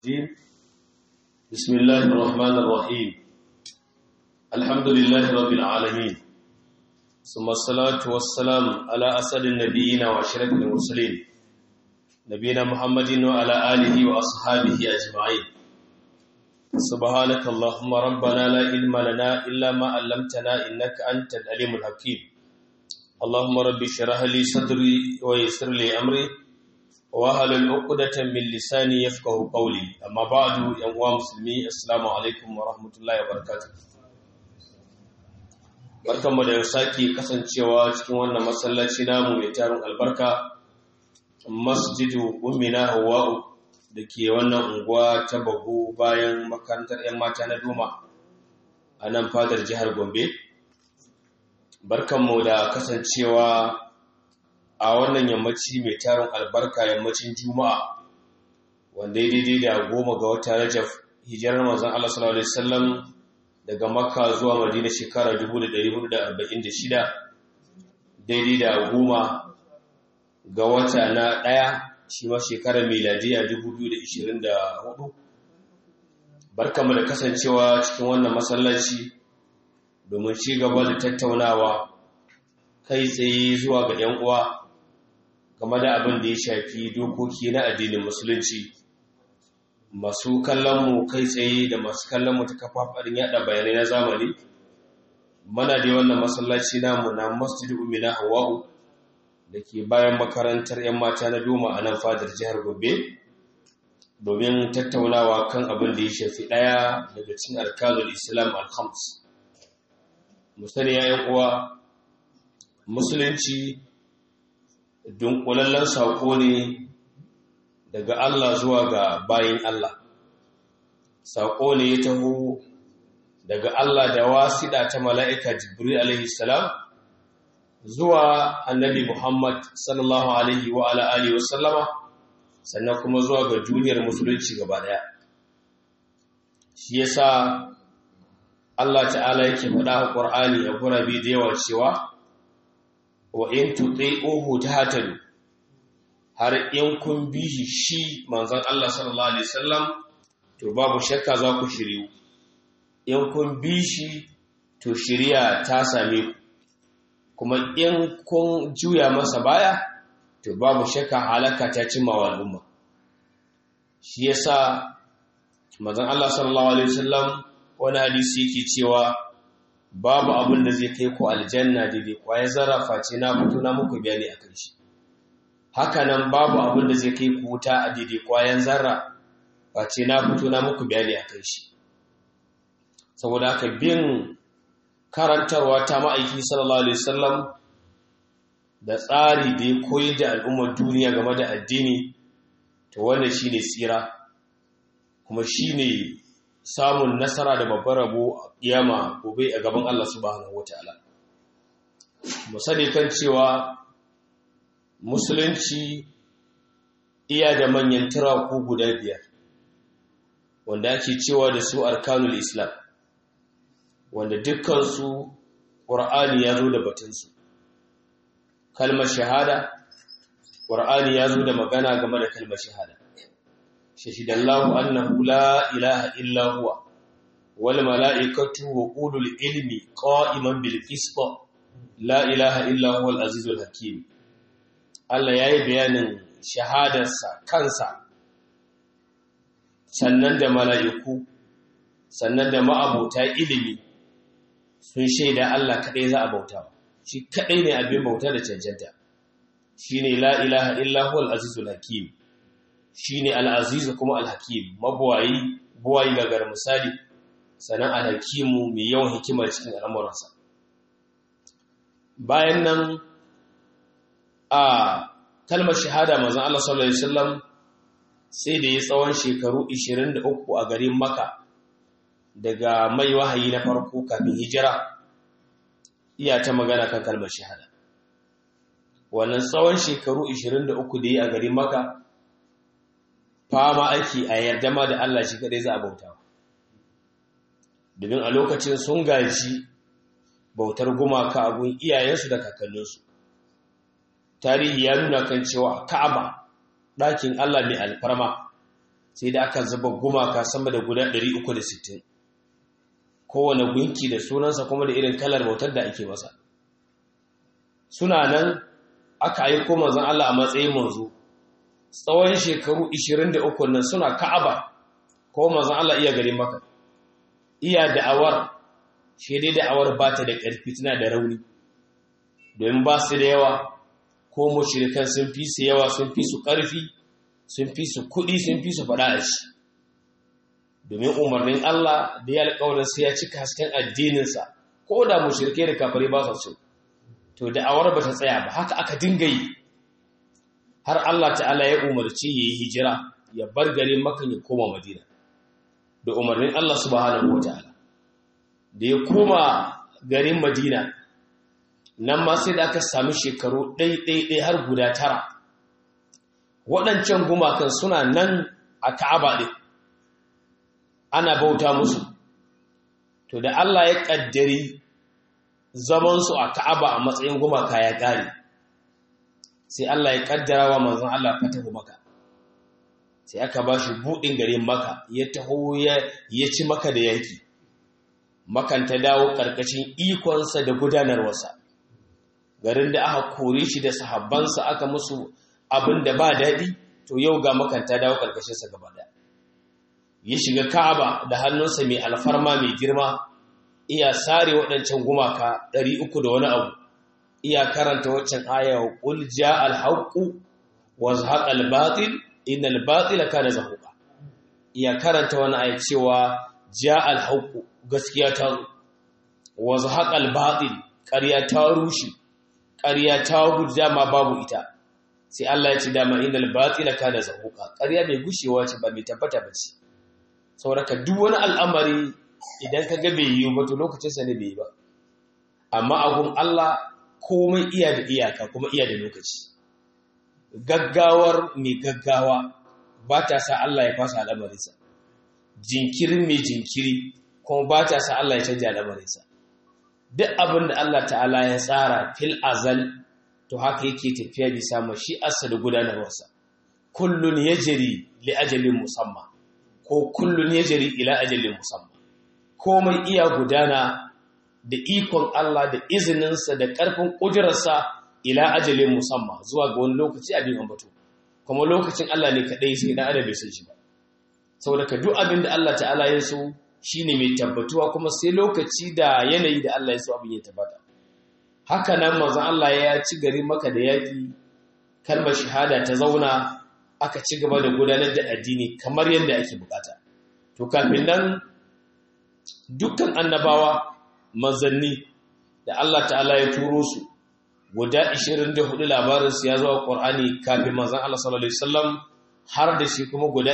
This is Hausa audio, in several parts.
الرجيم بسم الله الرحمن الرحيم الحمد لله رب العالمين ثم الصلاة والسلام على أسد النبيين وأشرف المرسلين نبينا محمد وعلى آله وأصحابه أجمعين سبحانك اللهم ربنا لا علم لنا إلا ما علمتنا إنك أنت العليم الحكيم اللهم رب اشرح لي صدري ويسر لي أمري wahalar ukudatan min lisani yafqahu qawli amma ba'du yan uwa musulmi assalamu alaikum wa rahmatullahi wa barakatuh barkanmu da sake kasancewa cikin wannan masallaci namu mai tarin albarka masjidu ummina hawa'u da ke wannan unguwa ta bago bayan makarantar 'yan mata na doma a nan fadar jihar gombe barkanmu da kasancewa a wannan yammaci mai tarin albarka yammacin juma'a wanda ya daidai da goma ga wata rajaf hijirar mazan Allah sallallahu Alaihi wasallam daga makka zuwa madina shekara 1446 daidai da goma ga wata na ɗaya shi ma shekarar miladiya 2024 barkamu da kasancewa cikin wannan masallaci domin ci gaba da tattaunawa kai tsaye zuwa ga 'yan uwa game da abin da ya shafi dokoki na addinin musulunci masu kallonmu kai tsaye da masu kallonmu ta kafafarin yada bayanai na zamani mana da wannan masallaci namu na masjid umina hawa'u da ke bayan makarantar 'yan mata na doma a nan fadar jihar gobe domin tattaunawa kan abin da ya shafi ɗaya daga cikin alkalul islam al-khams musani ya uwa musulunci dunkulallen saƙo ne daga Allah zuwa ga bayin Allah saƙo ne ya taho daga Allah da wasiɗa ta mala'ika jibril alaihi salam zuwa annabi Muhammad sallallahu alaihi wa ala'ali wasallama sannan kuma zuwa ga duniyar musulunci gaba ɗaya shi yasa Allah ta'ala yake faɗa a ƙwar'ani a gurabe da yawa cewa wa in tuti'uhu tahtadu har in kun bi shi shi manzon Allah sallallahu alaihi wasallam to babu shakka za ku shiryu in kun bi shi to shiriya ta same ku kuma in kun juya masa baya to babu shakka halaka ta cimma wa al'umma shi yasa manzon Allah sallallahu alaihi wasallam wani hadisi yake cewa babu abin da zai kai ku aljanna daidai kwaye zarafa ce na fito na muku bayani a kan shi hakanan babu abin da zai kai ku wuta a daidai kwayen zarra ba ce na fito na muku bayani a kan shi saboda haka bin karantarwa ta ma'aiki sallallahu alaihi wasallam da tsari da ya koyar da al'ummar duniya game da addini to wannan shine tsira kuma shine samun nasara da babbar rabo a kiyama gobe a gaban Allah subhanahu wataala mu sani kan cewa musulunci iya da manyan turaku guda biyar wanda ake cewa da su arkanul islam wanda dukkansu ƙur'ani ya zo da batunsu kalmar shahada ƙur'ani ya zo da magana game da kalmar shahada شهد الله أنه لا إله إلا هو والملائكة وقول العلم قائما بالقسط لا إله إلا هو العزيز الحكيم Allah ya yi bayanin shahadarsa kansa sannan da mala'iku sannan da ma'abota ilimi sun shaida Allah kaɗai za a bauta shi kaɗai ne abin bauta da cancanta shi ne la ilaha illa huwa al-azizul hakim shi ne al'azizu kuma alhakim mabuwayi buwayi gagar misali sannan alhakimu mai yawan hikimar cikin al'amuransa bayan nan a kalmar shahada mazan Allah sallallahu Alaihi wasallam sai da ya tsawon shekaru 23 a garin maka daga mai wahayi na farko kafin hijira iya ta magana kan kalmar shahada wannan tsawon shekaru 23 da ya a garin maka fama ake a yarda ma da Allah shi kadai za a bauta domin a lokacin sun gaji bautar gumaka a gun iyayensu da kakanninsu tarihi ya nuna kan cewa ka'aba ɗakin Allah mai alfarma sai da aka zuba gumaka sama da guda 360 kowane gunki da sunansa kuma da irin kalar bautar da ake masa suna nan aka yi ko manzon Allah a matsayin manzo tsawon shekaru 23 nan suna Ka'aba ko manzon Allah iya gari maka iya da'awar shi dai da'awar ba ta da ƙarfi tana da rauni domin ba su da yawa ko mushrikan sun fi su yawa sun fi su ƙarfi sun fi su kuɗi sun fi su faɗa a shi domin umarnin Allah da ya alƙawarin sai ya cika hasken addininsa ko da mushrikai da kafare ba su to da'awar ba ta tsaya ba haka aka dinga yi har Allah ta'ala ya umarci ya yi hijira ya bar garin makan ya koma madina da umarnin Allah subhanahu wataala da ya koma garin madina nan ma sai da aka sami shekaru ɗai-ɗai har guda tara waɗancan gumakan suna nan a ka'aba ɗin ana bauta musu to da Allah ya ƙaddari zamansu a ka'aba a matsayin gumaka ya ƙare sai Allah ya ƙaddara wa manzon Allah fatahu maka sai aka ba shi buɗin garin maka ya taho ya ci maka da yaki makan ta dawo ƙarƙashin ikonsa da gudanarwarsa garin da aka kore shi da sahabbansa aka musu abin da ba daɗi to yau ga makan ta dawo ƙarƙashinsa gaba ɗaya ya shiga ka'aba da hannunsa mai alfarma mai girma iya sare waɗancan gumaka ɗari uku da wani abu iya karanta waccan aya qul jaa al-haqqu wa zahaqa al-batil innal batila kana zahuqa iya karanta wani aya cewa jaa al-haqqu gaskiya ta zo wa zahaqa al-batil ƙarya ta rushe ƙarya ta gudu dama babu ita sai Allah ya ce dama innal batila kana zahuqa ƙarya mai gushewa ce ba mai tabbata ba ce saboda duk wani al'amari idan ka ga bai yi ba to lokacinsa ne bai yi ba amma agun Allah komai iya da iyaka kuma iya da lokaci gaggawar mai gaggawa ba ta sa Allah ya fasa al'amarinsa jinkirin mai jinkiri kuma ba ta sa Allah ya canja al'amarinsa duk abin da Allah ta'ala ya tsara fil azal to haka yake tafiya bisa mashi'arsa da gudanarwarsa kullun yajri li ajalin musamma ko kullun yajri ila ajalin musamma komai iya gudana da ikon Allah da izininsa da ƙarfin ƙudurarsa ila ajalin musamman zuwa ga wani lokaci abin ambato kuma lokacin Allah ne kaɗai sai na adam bai san shi ba saboda ka duk abin da Allah ta'ala ya so shine mai tabbatuwa kuma sai lokaci da yanayi da Allah ya so abin ya tabbata haka nan manzon Allah ya ci gari maka da yaki kalmar shahada ta zauna aka ci gaba da gudanar da addini kamar yadda ake bukata to kafin nan dukkan annabawa manzanni da Allah ta'ala ya turo su guda 24 labarinsu ya zuwa ƙwar'ani kafin manzan Allah sallallahu Alaihi wasallam har da shi kuma guda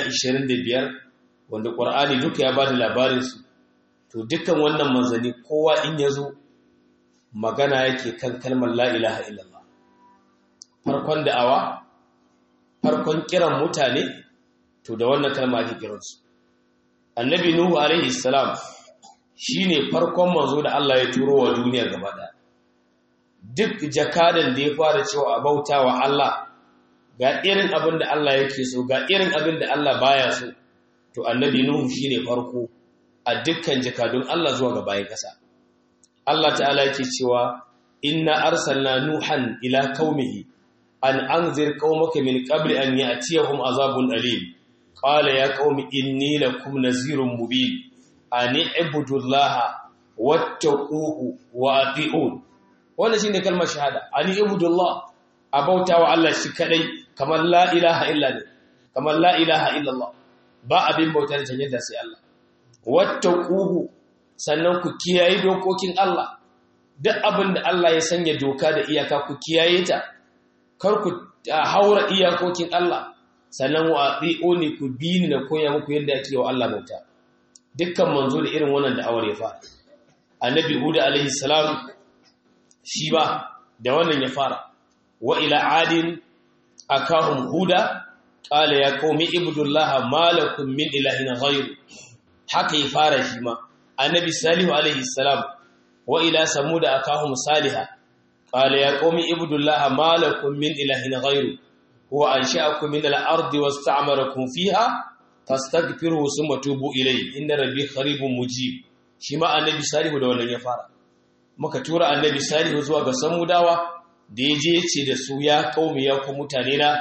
25 wanda ƙwar'ani duka ya ba da labarinsu to dukkan wannan manzanni kowa in ya zo magana yake kan kalmar la'ilaha illallah farkon da'awa farkon kiran mutane to da wannan kalma ake kiransu annabi nuhu alaihi salam shi ne farkon manzo da Allah ya turo wa duniya gaba ɗaya duk jakadan da ya fara cewa a bauta wa Allah ga irin abin da Allah yake so ga irin abin da Allah baya so to annabi Nuhu shi ne farko a dukkan jakadun Allah zuwa ga bayan ƙasa Allah ta'ala yake cewa inna arsalna nuhan ila qaumihi an anzir qaumaka min qabli an ya'tiyahum azabun alim qala ya qaumi inni lakum nazirun mubin ani ibudullaha wattaquhu wa ati'un wannan shine kalmar shahada ani ibudullah abautawa Allah shi kadai kamar la ilaha illa ne kamar la ilaha illa Allah ba abin bauta da cancanta sai Allah wattaquhu sannan ku kiyaye dokokin Allah duk abin da Allah ya sanya doka da iyaka ku kiyaye ta kar ku haura iyakokin Allah sannan wa ati'uni ku bi ni na koya muku yadda ake wa Allah bauta dukkan manzo da irin wannan da'awar ya fara annabi huda alaihi salam shi ba da wannan ya fara wa ila adin akahum huda qala ya qaumi ibudullaha malakum min ilahin ghayr haka ya fara shi ma annabi salihu alaihi salam wa ila samud akahum salihah qala ya qaumi ibudullaha malakum min ilahin ghayr huwa ansha'akum min al-ardi wasta'marakum fiha fastaghfiruhu summa tubu ilayhi inna rabbi qaribun mujib shi ma annabi salihu da wannan ya fara muka tura annabi salihu zuwa ga samudawa da ya je ce da su ya kaumi ya ku mutane na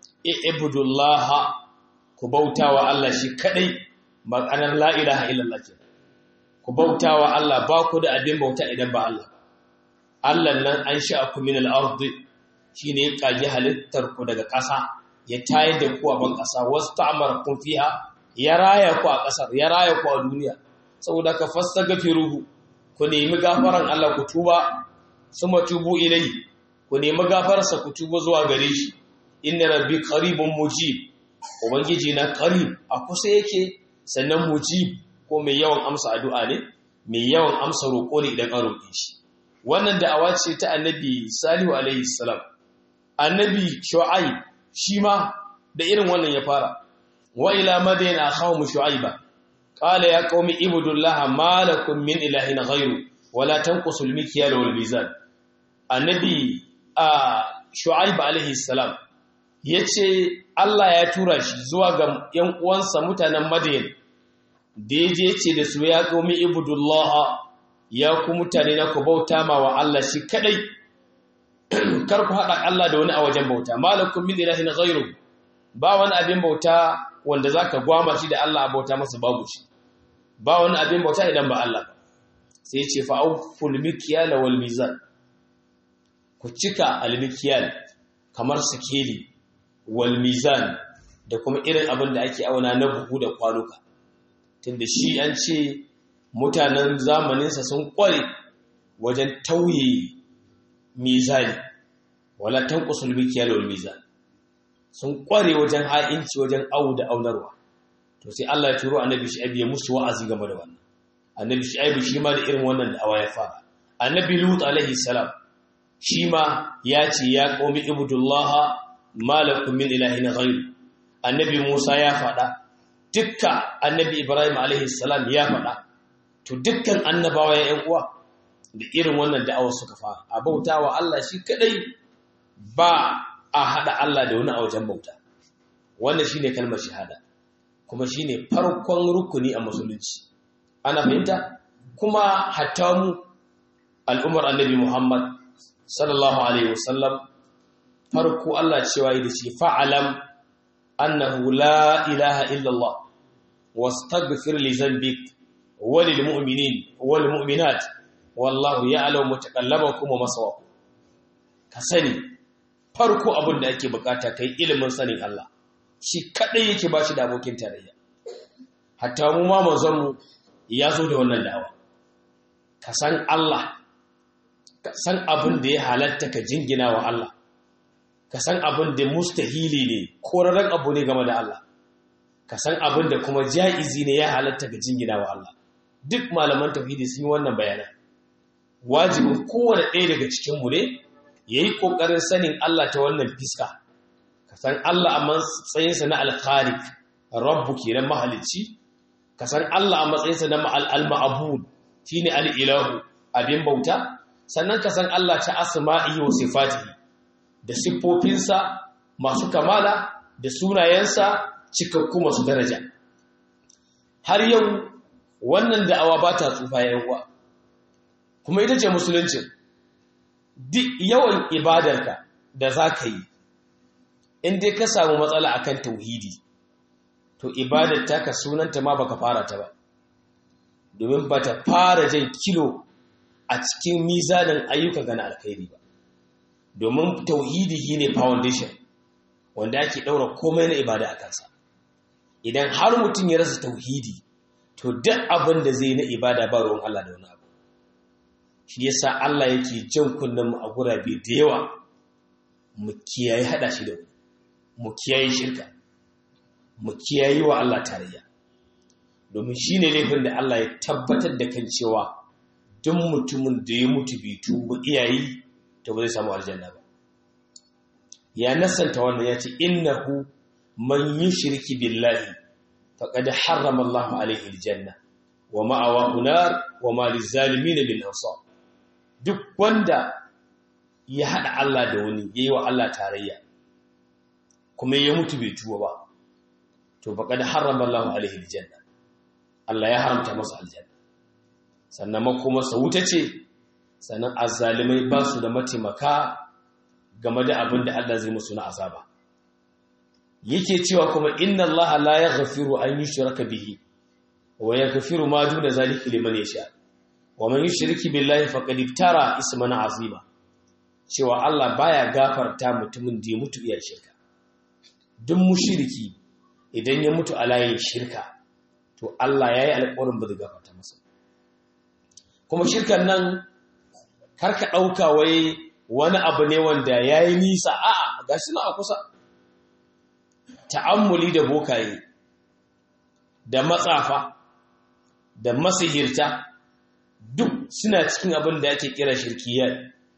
ibudullaha ku bautawa Allah shi kadai ma'anar la ilaha illallah ce ku bautawa Allah ba ku da abin bauta idan ba Allah Allah nan an sha'aku min al-ardi shine ya kage halittar ku daga ƙasa ya tayar da ku a ban ƙasa wasu ta'amarakum fiha ya raya ku a ƙasar ya raya ku a duniya saboda ka fastaghfiruhu ku nemi gafaran Allah ku tuba suma tubu ilai ku nemi gafararsa ku tuba zuwa gare shi inna rabbi qaribun mujib ubangiji na qarib a kusa yake sannan mujib ko mai yawan amsa addu'a ne mai yawan amsa roƙo ne idan an roƙe shi wannan da'awa ce ta annabi salihu alaihi salam annabi shu'aib shi ma da irin wannan ya fara wa ila madina akhawmu shu'aiba qala ya qaumi ibudullaha ma lakum min ilahin ghayru wala tanqusul mikyal wal mizan annabi a shu'aib alaihi salam yace Allah ya tura shi zuwa ga yan uwansa mutanen madina da yaje ce da su ya qaumi ibudullaha ya ku mutane na ku bauta ma wa Allah shi kadai kar ku haɗa Allah da wani a wajen bauta malakum min ilahin ghairu ba wani abin bauta wanda zaka gwama shi da Allah a bauta masa babu shi ba wani abin bauta idan ba Allah ba sai ce fa auful mikyal wal mizan ku cika al mikyal kamar sikeli wal mizan da kuma irin abin da ake auna na buhu da kwanuka tunda shi an ce mutanen zamaninsa sun kware wajen tauye mizani wala tanqusul mikyal wal mizan sun kware wajen ha'inci wajen awu da aunarwa to sai Allah ya turo annabi Shu'aib ya musu wa'azi game da wannan annabi Shu'aib shi ma da irin wannan da'awa ya fara annabi Lut alaihi salam shi ma ya ce ya qaumi ibudullaha malakum min ilahin ghayr annabi Musa ya faɗa dukkan annabi Ibrahim alaihi salam ya faɗa to dukkan annabawa ya ƴan uwa da irin wannan da'awar suka fara a bauta wa Allah shi kadai ba a haɗa Allah da wani a wajen bauta wannan shine kalmar shahada kuma shine farkon rukuni a musulunci ana fahimta kuma hatta mu al'ummar annabi Muhammad sallallahu alaihi wasallam farko Allah cewa yi da shi fa'alam annahu la ilaha illallah wastaghfir li dhanbik wa lil mu'minin wal mu'minat wallahu ya'lamu mutaqallabakum wa maswaakum ka sani farko abin da ake bukata kai ilimin sanin Allah shi kadai yake ba shi da abokin tarayya hatta mu ma manzon mu ya zo da wannan da'awa ka san Allah ka san abin da ya halatta ka jingina wa Allah ka san abin da mustahili ne korarren abu ne game da Allah ka san abin da kuma ja'izi ne ya halatta ka jingina wa Allah duk malaman tauhidi sun yi wannan bayanan wajibin kowane ɗaya daga cikinmu ne ya yi ƙoƙarin sanin Allah ta wannan fiska ka san Allah a matsayinsa na alkharik rabbu kenan mahalicci ka san Allah a matsayinsa na al-ma'bud shine al-ilahu abin bauta sannan ka san Allah ta asma'ihi wa sifatihi da siffofinsa masu kamala da sunayensa cikakku masu daraja har yau wannan da'awa ba ta tsufa yayin uwa kuma ita ce musuluncin duk yawan ibadarka da za ka yi in dai ka samu matsala akan tauhidi to ibadar taka sunanta ma baka fara ta ba domin ba ta fara jan kilo a cikin mizanin ayyuka gana alkhairi ba domin tauhidi shi ne foundation wanda ake ɗaura komai na ibada a kansa idan har mutum ya rasa tauhidi to duk abin da zai na ibada ba ruwan Allah da wani abu shi yasa Allah yake jan kunnen mu a gurabe da yawa mu kiyaye hada shi da mu kiyaye shirka mu kiyaye wa Allah tarayya domin shine laifin da Allah ya tabbatar da kan cewa duk mutumin da ya mutu bai tuba iyayi to ba zai samu aljanna ba ya nasanta wannan ya ce innahu man yushriki billahi faqad harrama Allahu alayhi aljanna wa ma'awahu nar wa ma lizalimin min ansar duk wanda ya haɗa Allah da wani ya yi wa Allah tarayya kuma ya mutu bai tuwa ba to faqad harrama Allahu alaihi aljanna Allah ya haramta masa aljanna sannan makoma sa wuta ce sannan azzalimai ba su da mataimaka game da abin da Allah zai musu na azaba yake cewa kuma inna Allah la yaghfiru an yushraka bihi wa yaghfiru ma duna zalika liman yasha wa man yushriki billahi faqad iftara isman azima cewa Allah baya gafarta mutumin da ya mutu iya shirka duk mushriki idan ya mutu a layin shirka to Allah yayi alƙawarin ba zai gafarta masa kuma shirkan nan karka ɗauka wai wani abu ne wanda ya yi nisa a ga shi na a kusa ta'ammuli da bokaye da matsafa da masihirta duk suna cikin abin da ake kira shirkiyar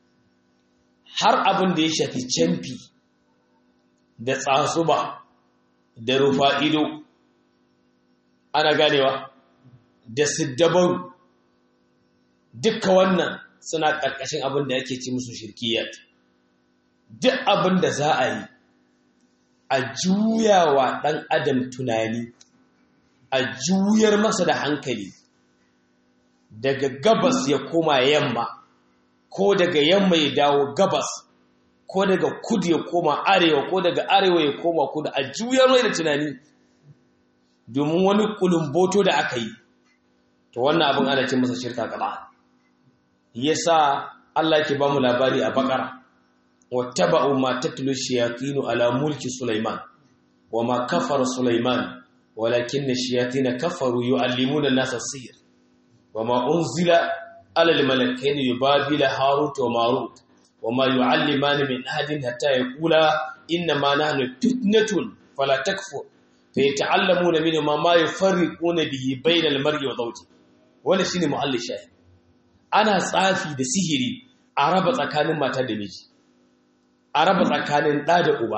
har abin da ya shafi camfi da tsasuba da rufa ido ana ganewa da siddabaru dukka wannan suna ƙarƙashin abin da yake ci musu shirkiyat duk abin da za a yi a juyawa ɗan adam tunani a juyar masa da hankali daga gabas ya koma yamma ko daga yamma ya dawo gabas ko daga kudu ya koma arewa ko daga arewa ya koma kudu a juyar mai da tunani domin wani kulumboto da aka yi to wannan abin ana ce masa shirka kaɗa yasa Allah ke ba mu labari a bakara wattaba'u ma tatlu shayatin ala mulki sulaiman wama kafara sulaiman walakin ash-shayatin kafaru yu'allimuna an-nasa as-sihr wama unzila ala al-malakayn yubabila harut wa marut wama yu'allimani min ahadin hatta yaqula inna ma nahnu fitnatun fala takfur fayata'allamuna minhuma ma yufarriquna bihi bayna al-mar'i wa zawjihi wannan shine mu'allil shahid ana tsafi da sihiri a raba tsakanin mata da miji a raba tsakanin ɗa da uba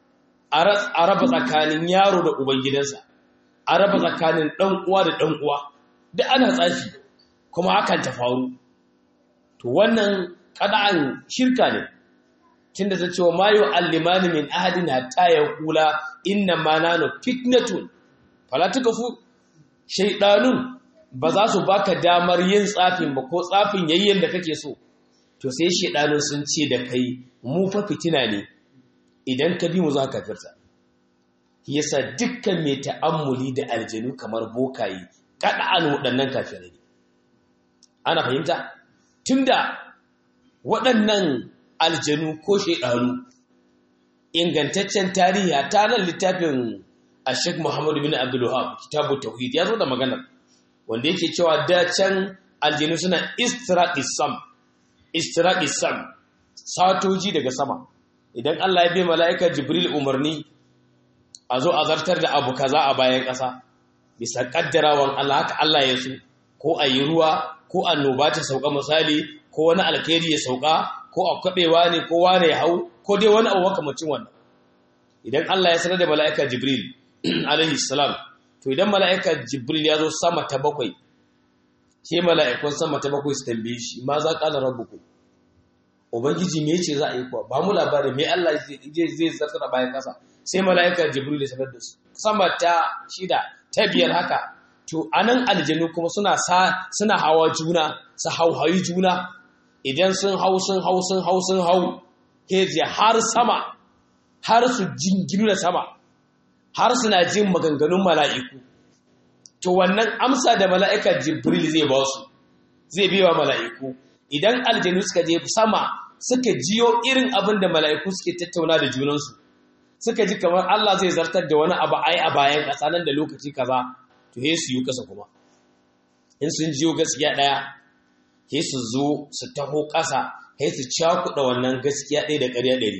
a raba tsakanin yaro da uban gidansa a raba tsakanin ɗan uwa da ɗan uwa duk ana tsafi kuma hakan ta faru to wannan ƙada'an shirka ne tun da ta ce wa mayo allimani min ahadin hatta ya kula inna ma nanu fitnatun fala tukafu shaidanun ba za su baka damar yin tsafin ba ko tsafin yayyen da kake so to sai shedanun sun ce da kai mu fa fitina ne idan ka bi mu za ka firta yasa dukkan mai ta'ammuli da aljanu kamar bokaye kada an waɗannan kafirai ne ana fahimta tunda waɗannan aljanu ko shedanu ingantaccen tarihi ta nan littafin Sheikh Muhammad bin Abdul Wahhab kitabu tauhid ya zo da maganar wanda yake cewa da can aljinu suna istiraqisam istiraqisam satoji daga sama idan Allah ya bai mala'ika Jibril umarni a zo a zartar da abu kaza a bayan ƙasa bisa kaddarawan Allah haka Allah ya so ko a yi ruwa ko annoba ta sauka misali ko wani alkhairi ya sauka ko a kwabewa ne ko wane ya hau ko dai wani abu makamacin wannan idan Allah ya sanar da mala'ika Jibril alaihi salam to idan mala'ika jibril ya zo sama ta bakwai ke mala'ikun sama ta bakwai su tambaye shi ma za ƙala rabuku ubangiji me ce za a yi kuwa ba mu labarin me Allah zai zartar a bayan ƙasa sai mala'ika jibril ya sanar da su sama ta shida ta biyar haka to anan aljanu kuma suna sa suna hawa juna su hauhayi juna idan sun hau sun hau sun hau sun hau heji har sama har su jinginu da sama har suna jin maganganun mala'iku to wannan amsa da mala'ika jibril zai ba su zai biya mala'iku idan aljanu suka je sama suka jiyo irin abin da mala'iku suke tattauna da junansu suka ji kamar Allah zai zartar da wani abu ai a bayan ƙasa nan da lokaci kaza to he su yi ƙasa kuma in sun jiyo gaskiya ɗaya he su zo su taho ƙasa he su cakuɗa wannan gaskiya ɗaya da ƙarya ɗari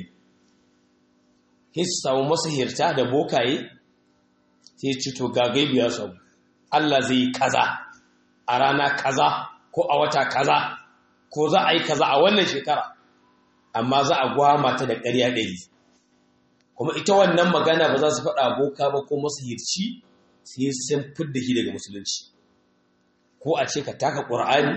he su samu masahirta da bokaye sai ci to gagai biya samu Allah zai yi kaza a rana kaza ko a wata kaza ko za a yi kaza a wannan shekara amma za a gwama ta da ƙarya ɗari kuma ita wannan magana ba za su faɗa boka ba ko masahirci sai sun fidda shi daga musulunci ko a ce ka taka ƙur'ani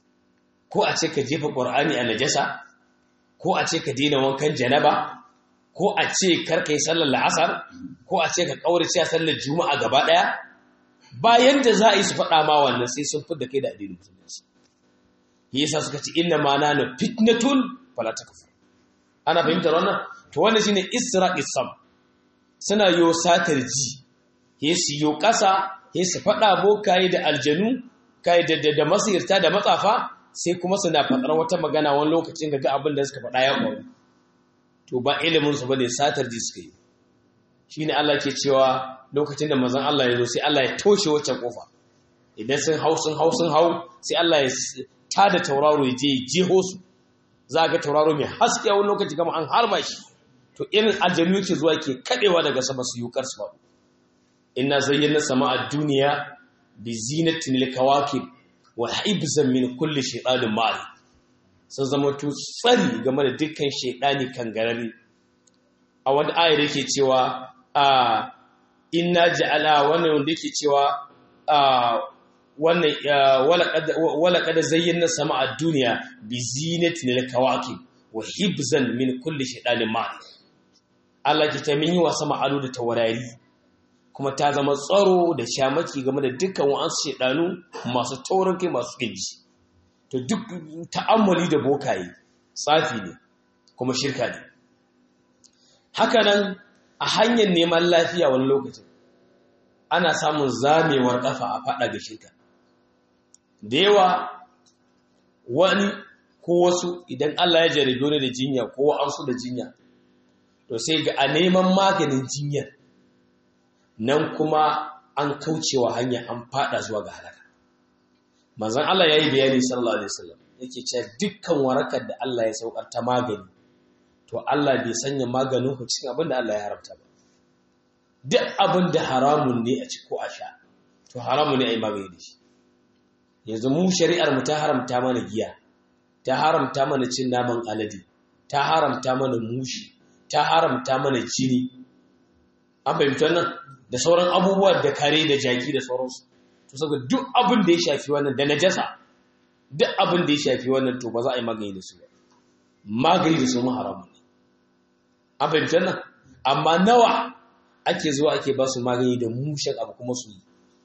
ko a ce ka jefa ƙur'ani a najasa ko a ce ka daina wankan janaba ko a ce karka yi sallar la'asar ko a ce ka kaurace a sallar juma'a gaba ɗaya bayan da za a yi su faɗa ma wannan sai sun fidda kai da addinin musulunci yasa suka ce inna ma na fitnatun fala takfur ana fahimtar wannan to wannan shine isra isam suna yo satar ji he su yo kasa he su fada bokaye da aljanu kai da da masirta da matsafa sai kuma suna fadar wata magana wani lokacin ga abin da suka fada ya kwaru to ba ilimin su bane satar ji suka yi shine Allah ke cewa lokacin da manzon Allah ya zo sai Allah ya toshe wacce kofa idan sun hau sun hau sun hau sai Allah ya tada tauraro ya je jeho su za ga tauraro mai haske wani lokaci gama an harba shi to irin aljanu ke zuwa ke kadewa daga sama su yi su ba inna zayyana sama a duniya bi zinatin likawakib wa hibzan min kulli shaytanin mari sun zama to tsari game da dukkan shaytani kangarari a wani ayar yake cewa a inna ja'ala wannan wanda yake cewa a wannan wala kada zayyana sama a duniya bi zinatin likawakib wa hibzan min kulli shaytanin mari Allah ki ta min yi wa sama ado da taurari kuma ta zama tsaro da shamaki game da dukkan wa'ansu shedanu masu taurin kai masu kinji to duk ta'ammali da bokaye tsafi ne kuma shirka ne haka nan a hanyar neman lafiya wani lokacin ana samun zamewar kafa a fada ga shirka da yawa wani ko wasu idan Allah ya jarabe wani da jinya ko an su da jinya to sai ga a neman maganin jinyar nan kuma an kaucewa hanya an fada zuwa ga halaka manzon Allah yayi bayani sallallahu alaihi wasallam yake cewa dukkan warakar da Allah ya saukar ta magani to Allah bai sanya maganin ku cikin abin da Allah ya haramta ba duk abin da haramun ne a ci ko a sha to haramun ne a yi magani da shi yanzu mu shari'ar mu ta haramta mana giya ta haramta mana cin naman alade ta haramta mana mushi ta haramta mana jini an fahimta nan da sauran abubuwa da kare da jaki da sauransu to saboda duk abin da ya shafi wannan da najasa duk abin da ya shafi wannan to ba za a yi magani da su ba magani da su mu haramun ne an fahimta nan amma nawa ake zuwa ake ba su magani da mushen abu kuma su yi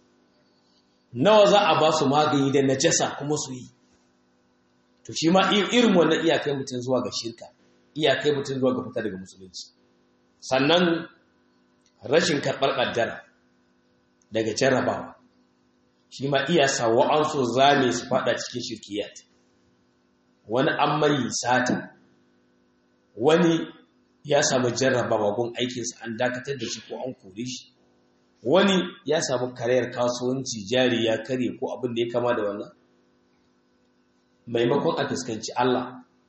nawa za a ba su magani da najasa kuma su yi to shi ma irin wannan iyakai mutum zuwa ga shirka iyakai mutum zuwa ga fita daga musulunci sannan rashin karɓar ƙaddara daga jarrabawa shi ma iya sa wa'ansu zame su fada cikin shirkiyat wani an mai sata wani ya samu jarrabawa gun aikinsa an dakatar da shi ko an kore shi wani ya samu karayar kasuwanci jari ya karye ko abin da ya kama da wannan maimakon a fuskanci Allah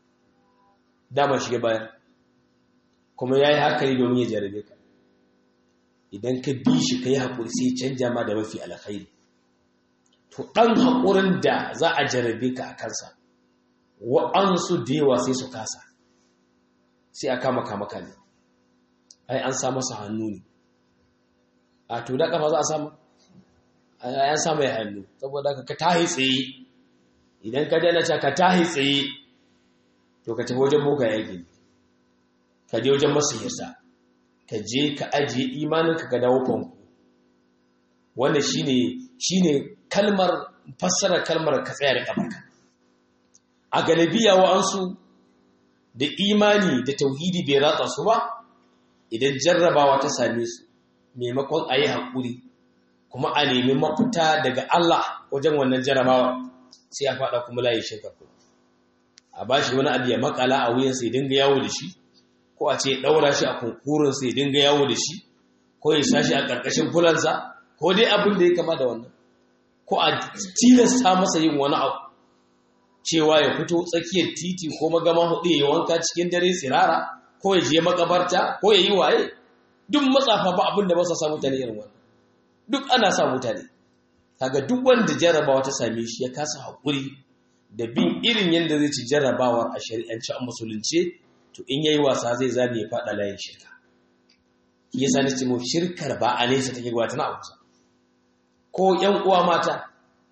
dama shige bayan kuma ya yi hakari domin ya jarabe ka idan ka bi shi ka yi haƙuri sai canja ma da mafi alkhairi to ɗan haƙurin da za a jarabe ka a kansa wa'ansu da yawa sai su kasa sai a kama kama ne ai an sa masa hannu ne a to da kafa za a samu an samu ya hannu saboda ka tahi tsaye idan ka dana ka tahi tsaye to ka tafi wajen boka yake ka je wajen masihirsa ka je ka ajiye imaninka ka dawo fanku wanda shine shine kalmar fassara kalmar ka tsaya da kafarka a galibiya wa'ansu da imani da tauhidi bai ratsa su ba idan jarrabawa ta same su maimakon a yi haƙuri kuma a nemi mafita daga Allah wajen wannan jarrabawa sai a faɗa kuma layi shirka kuma a ba shi wani abu ya makala a wuyansa ya dinga yawo da shi ko a ce ɗaura shi a kunkurinsa ya dinga yawo da shi ko ya sa shi a ƙarƙashin fulansa ko dai abin da ya kama da wannan ko a tilasta masa yin wani abu cewa ya fito tsakiyar titi ko magama hudu ya yi wanka cikin dare tsirara ko ya je makabarta ko ya yi waye duk matsafa ba abin da ba sa sa mutane irin wannan duk ana sa mutane kaga duk wanda jarrabawa ta same shi ya kasa haƙuri da bin irin yadda zai ci jarrabawar a shari'ance a musulunce to in yayi wasa zai zame ya faɗa layin shirka shi yasa nace mu shirkar ba a nesa take gwa tana a kusa ko ƴan uwa mata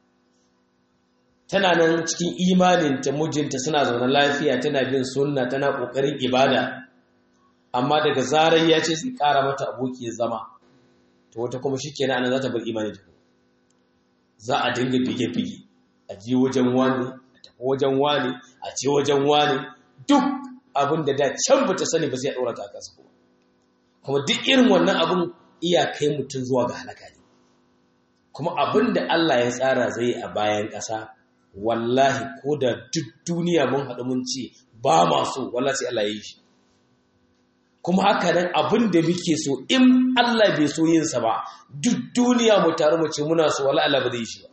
tana nan cikin imaninta mijinta suna zaune lafiya tana bin sunna tana ƙoƙarin ibada amma daga zarar ya ce sai ƙara mata aboki ya zama to wata kuma shi kenan ana za ta bar imani ta za a dinga bige-bige a je wajen wani a tafi wajen wani a ce wajen wani duk abin da da can ba ta sani ba zai ɗora ta a kansa kuma kuma duk irin wannan abin iya kai mutum zuwa ga halaka ne kuma abin da Allah ya tsara zai a bayan ƙasa wallahi ko da duk duniya mun haɗu mun ce ba ma so wallahi sai Allah ya yi shi kuma haka nan abin da muke so in Allah bai so yinsa ba duk duniya mu taru mu ce muna so wallahi Allah ba zai yi shi ba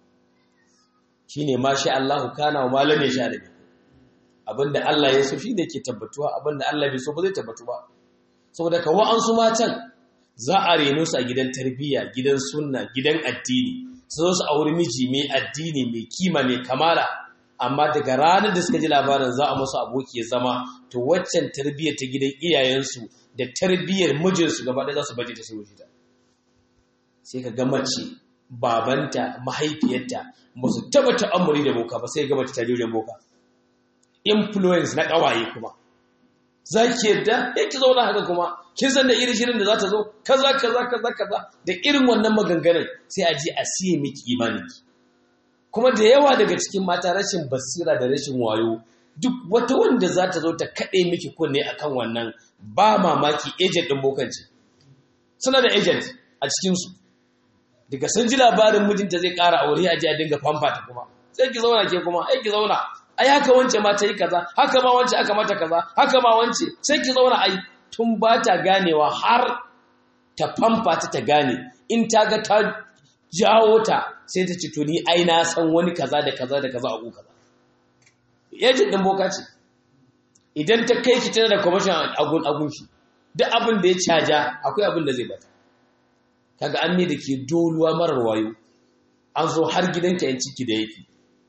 shine ma sha Allahu kana wa malam ya sha da abinda Allah ya so shine ke tabbatuwa abinda Allah bai so ba zai tabbatu ba saboda ka wa'ansu matan za a reno su a gidan tarbiyya gidan sunna gidan addini su zo su auri miji mai addini mai kima mai kamala amma daga ranar da suka ji labarin za a musu aboki ya zama to waccan tarbiyyar ta gidan iyayensu da tarbiyyar mijinsu gaba ɗaya za su baje ta sai wuce ta sai ka ga mace babanta mahaifiyarta ba su taba ta'amuri da boka ba sai ga mace ta je wajen boka influence na ƙawaye kuma za ki yadda ya ki zauna haka kuma kin san da irin shirin da za ta zo kaza kaza kaza kaza da irin wannan maganganun sai a je a siye miki imaninki kuma da yawa daga cikin mata rashin basira da rashin wayo duk wata wanda za ta zo ta kaɗe miki kunne akan wannan ba mamaki agent ɗin bokanci suna da agent a cikinsu daga sun ji labarin mijinta zai ƙara aure a ji a dinga famfata kuma sai ki zauna ke kuma ai ki zauna ai haka wance ma ta yi kaza haka ma wance aka mata kaza haka ma wance sai ki zauna ai tun ba ta ganewa har ta famfata ta gane in ta ga ta jawo ta sai ta ce to ni ai na san wani kaza da kaza da kaza a ku kaza yajin din boka ce idan ta kai ki tana da commission agun agun shi duk abin da ya caja akwai abin da zai bata kaga an ne da ke doluwa marar wayo an zo har gidanka yan ciki da yake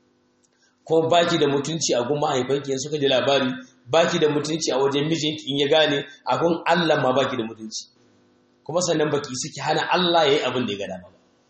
ko baki da mutunci a gun mahaifanki suka ji labari baki da mutunci a wajen mijinki in ya gane a gun Allah ma baki da mutunci kuma sannan baki suke hana Allah yayi abin da ya gada ba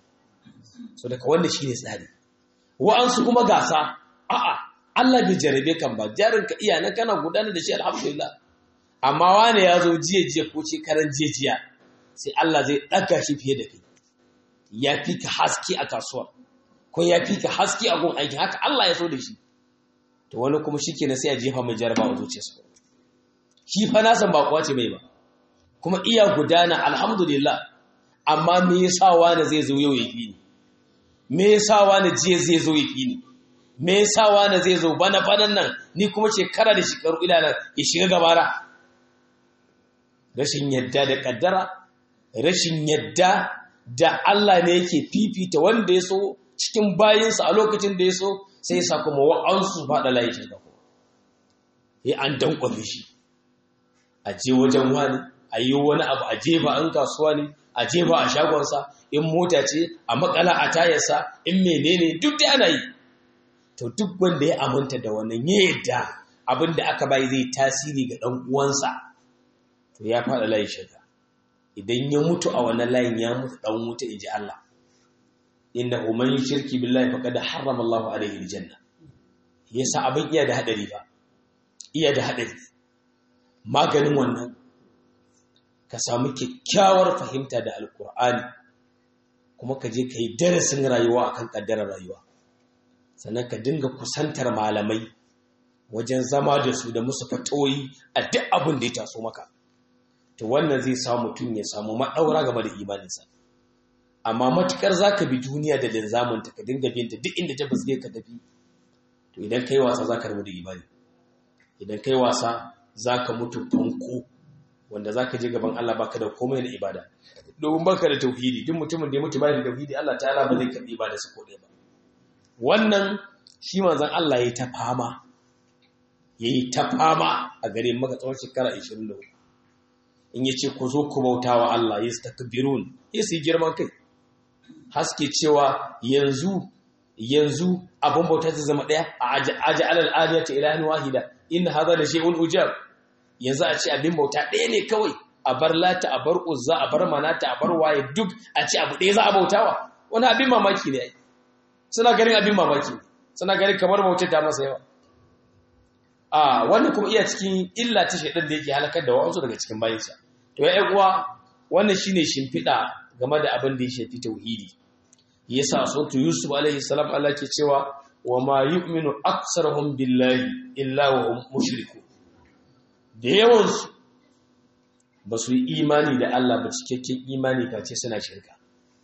so daga wanda shine tsari wa'ansu kuma gasa a'a Allah bai jarabe kan ba jarin ka iya nan kana gudanar da shi alhamdulillah amma wane ya zo jiya jiya ko ce karan jiya sai Allah zai ɗaga shi fiye da kai ya fi ka haske a kasuwa ko ya fi ka haske a gun aiki haka Allah ya so da shi to wani kuma shi ke na sai a jefa mai jaraba a zuciyarsa shi fa na san ba kuwa ce mai ba kuma iya gudana alhamdulillah amma me yasa wani zai zo yau ya fi ni me yasa wani jiya zai zo ya fi ni me yasa wani zai zo bana banan nan ni kuma shekara da shekaru ila nan ya shiga gabara rashin yadda da kaddara rashin yadda da Allah ne yake fifita wanda ya so cikin bayinsa a lokacin da ya so sai ya sa kuma wa'ansu faɗa layi shirka kuma ya an dankwafe shi a je wajen wani a yi wani abu a jefa an kasuwa ne a jefa a shagonsa in mota ce a makala a tayarsa in menene duk da ana yi to duk wanda ya aminta da wannan ya yadda abin da aka bai zai tasiri ga ɗan uwansa to ya faɗa layi shirka idan ya mutu a wannan layin ya mutu ɗan wuta in ji Allah inna man shirki billahi faqad harrama Allahu alayhi aljanna yasa abin iya da hadari ba iya da hadari maganin wannan ka samu kyakkyawar fahimta da alkur'ani kuma ka je ka yi darasin rayuwa akan kaddarar rayuwa sannan ka dinga kusantar malamai wajen zama da su da musu fatoyi a duk abin da ya taso maka to wannan zai sa mutum ya samu maɗaura game da imaninsa amma matukar za ka bi duniya da linzaminta ka dinga binta duk inda ta fuske ka tafi to idan kai wasa za ka rabu da imani idan kai wasa za ka mutu fanko wanda za ka je gaban Allah baka da komai na ibada domin baka da tauhidi duk mutumin da ya mutu bai da tauhidi Allah ta'ala ba zai karbi ibada su ko ba wannan shi manzon Allah yayi ta fama yayi ta fama a gare maka tsawon shekara 24 in yace ku zo ku bautawa Allah yastakbirun yasi girman kai haske cewa yanzu yanzu abun bauta ta zama daya a aja alal aliyati ilahin wahida in hadha la shay'un ujab yanzu a ce abin bauta ɗaya ne kawai a bar lata a bar uzza a bar manata a bar waye duk a ce abu ɗaya za a bautawa wani abin mamaki ne suna ganin abin mamaki suna ganin kamar bautar ta masa yawa a wannan kuma iya cikin illa ta shaidan da yake halakar da wa'ansu daga cikin bayansa to ya uwa wannan shine shimfiɗa game da abin da ya shafi tauhidi yasa sautu yusuf alaihi salam Allah ke cewa wa ma yu'minu aktsaruhum billahi illa wa hum mushriku da yawansu ba su yi imani da Allah ba cikakken imani face suna shirka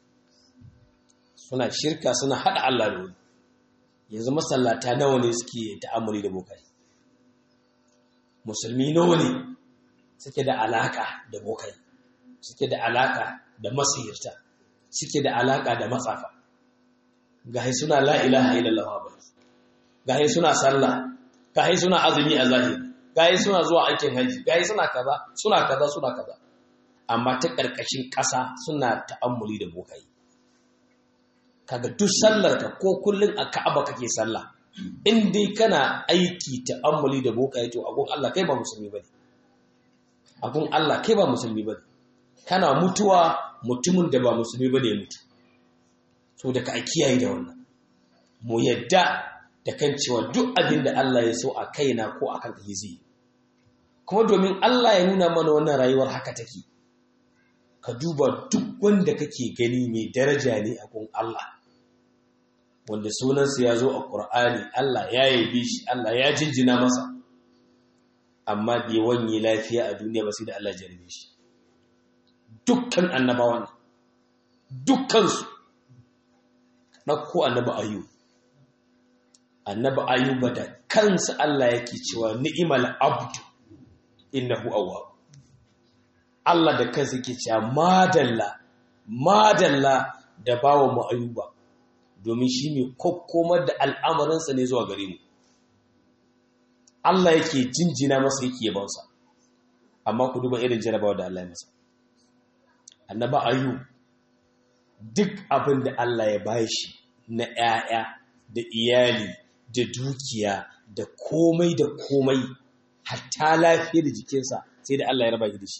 suna shirka suna hada Allah da wani yanzu masallata nawa ne suke ta'amuli da bokai musulmi nawa ne suke da alaka da bokai suke da alaka da masihirta suke da alaka da matsafa gahi suna la ilaha illallah ba gahi suna sallah gahi suna azumi a zahiri gahi suna zuwa aikin haji gahi suna kaza suna kaza suna kaza amma ta karkashin ƙasa suna ta'ammuli da bokai kaga duk sallarka ko kullun a Ka'aba kake sallah in dai kana aiki ta'ammuli da bokai to agun Allah kai ba musulmi bane agun Allah kai ba musulmi bane kana mutuwa mutumin da ba musulmi bane ya mutu so da ka kiyaye da wannan mu yadda da kan cewa duk abin da Allah ya so a kaina ko akan kai zai kuma domin Allah ya nuna mana wannan rayuwar haka take ka duba duk wanda kake gani mai daraja ne a gun Allah wanda sunansa ya zo a ƙur'ani Allah ya yabe shi Allah ya jinjina masa amma bai wanye lafiya a duniya ba sai da Allah jarabe shi dukkan annabawan dukkansu ɗauko annaba ayu annaba ayuba da kansa Allah yake cewa ni'imal abdu innahu awwab Allah da kansa yake cewa madalla madalla da bawa mu ayuba domin shi ne kokkomar da al'amarinsa ne zuwa gare mu Allah yake jinjina masa yake yabansa amma ku duba irin jarabawa da Allah ya masa annaba ayu duk abin da Allah ya bashi na ‘ya'ya da iyali da dukiya da komai da komai hatta lafiya da jikinsa sai da Allah ya raba da shi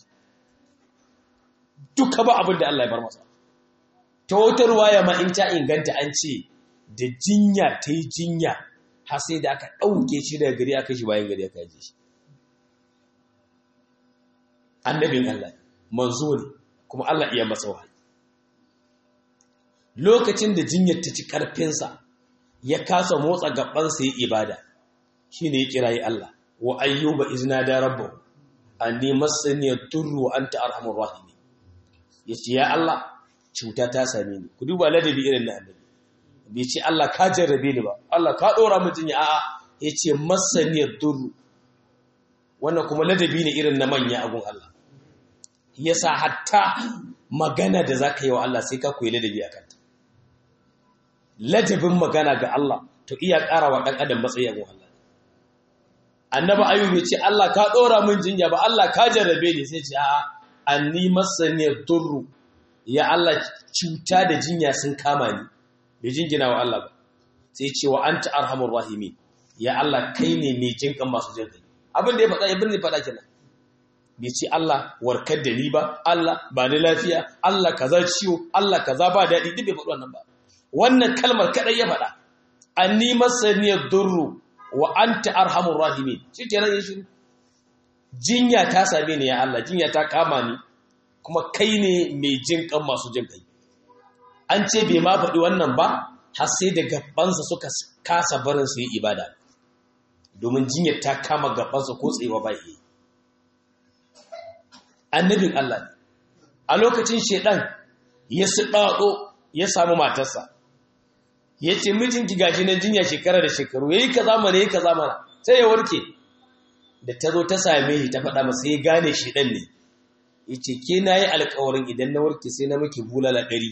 duka ba abin da Allah ya bar masa ta wata ruwaya ma in ta inganta an ce da jinya ta yi jinya har sai da aka ɗauke shi daga gari aka shi bayan gari aka yaje shi annabin Allah manzo ne kuma Allah iya masa wahayi lokacin da jinyar ta ci ƙarfinsa ya kasa motsa gabansa ya ibada shi ne ya kirayi Allah wa ayyuba izna da rabbahu anni massani yadurru wa anta arhamur rahimin yace ya Allah cuta ta same ni ku duba ladabi irin na annabi bai ce Allah ka jarrabe ni ba Allah ka dora mu jinya a'a yace massani yadurru wannan kuma ladabi ne irin na manya agun Allah yasa hatta magana da zaka yi wa Allah sai ka koyi ladabi akan ta ladabin magana ga Allah to iya ƙara wa ɗan adam matsayi agun Allah annaba ayyub ya ce Allah ka ɗora min jinya ba Allah ka jarrabe ni sai ce a'a anni masaniyar durru ya Allah cuta da jinya sun kama ni bai jingina wa Allah ba sai ce wa anta arhamur rahimin ya Allah kai ne mai jinkan masu jin kai abin da ya faɗa ibn ne faɗa kenan bai ce Allah warkar da ni ba Allah ba ni lafiya Allah kaza ciwo Allah kaza ba daɗi duk bai faɗi wannan ba wannan kalmar kadai ya faɗa anni masaniyar durru wa anta arhamur rahimin shikenan ya shiru jinya ta same ni ya Allah jinya ta kama ni kuma kai ne mai jin kan masu jin kai an ce bai ma faɗi wannan ba har sai da gabansa suka kasa barin su yi ibada domin jinyar ta kama gabansa ko tsewa ba yi annabin Allah ne a lokacin shedan ya su ya samu matarsa ya ce mijinki gashi nan jinya shekara da shekaru ya yi ka zamana ya yi ka zamana sai ya warke da ta zo ta same shi ta faɗa masa ya gane shi ɗan ne ya ce ke na yi alkawarin idan na warke sai na miki bulala ɗari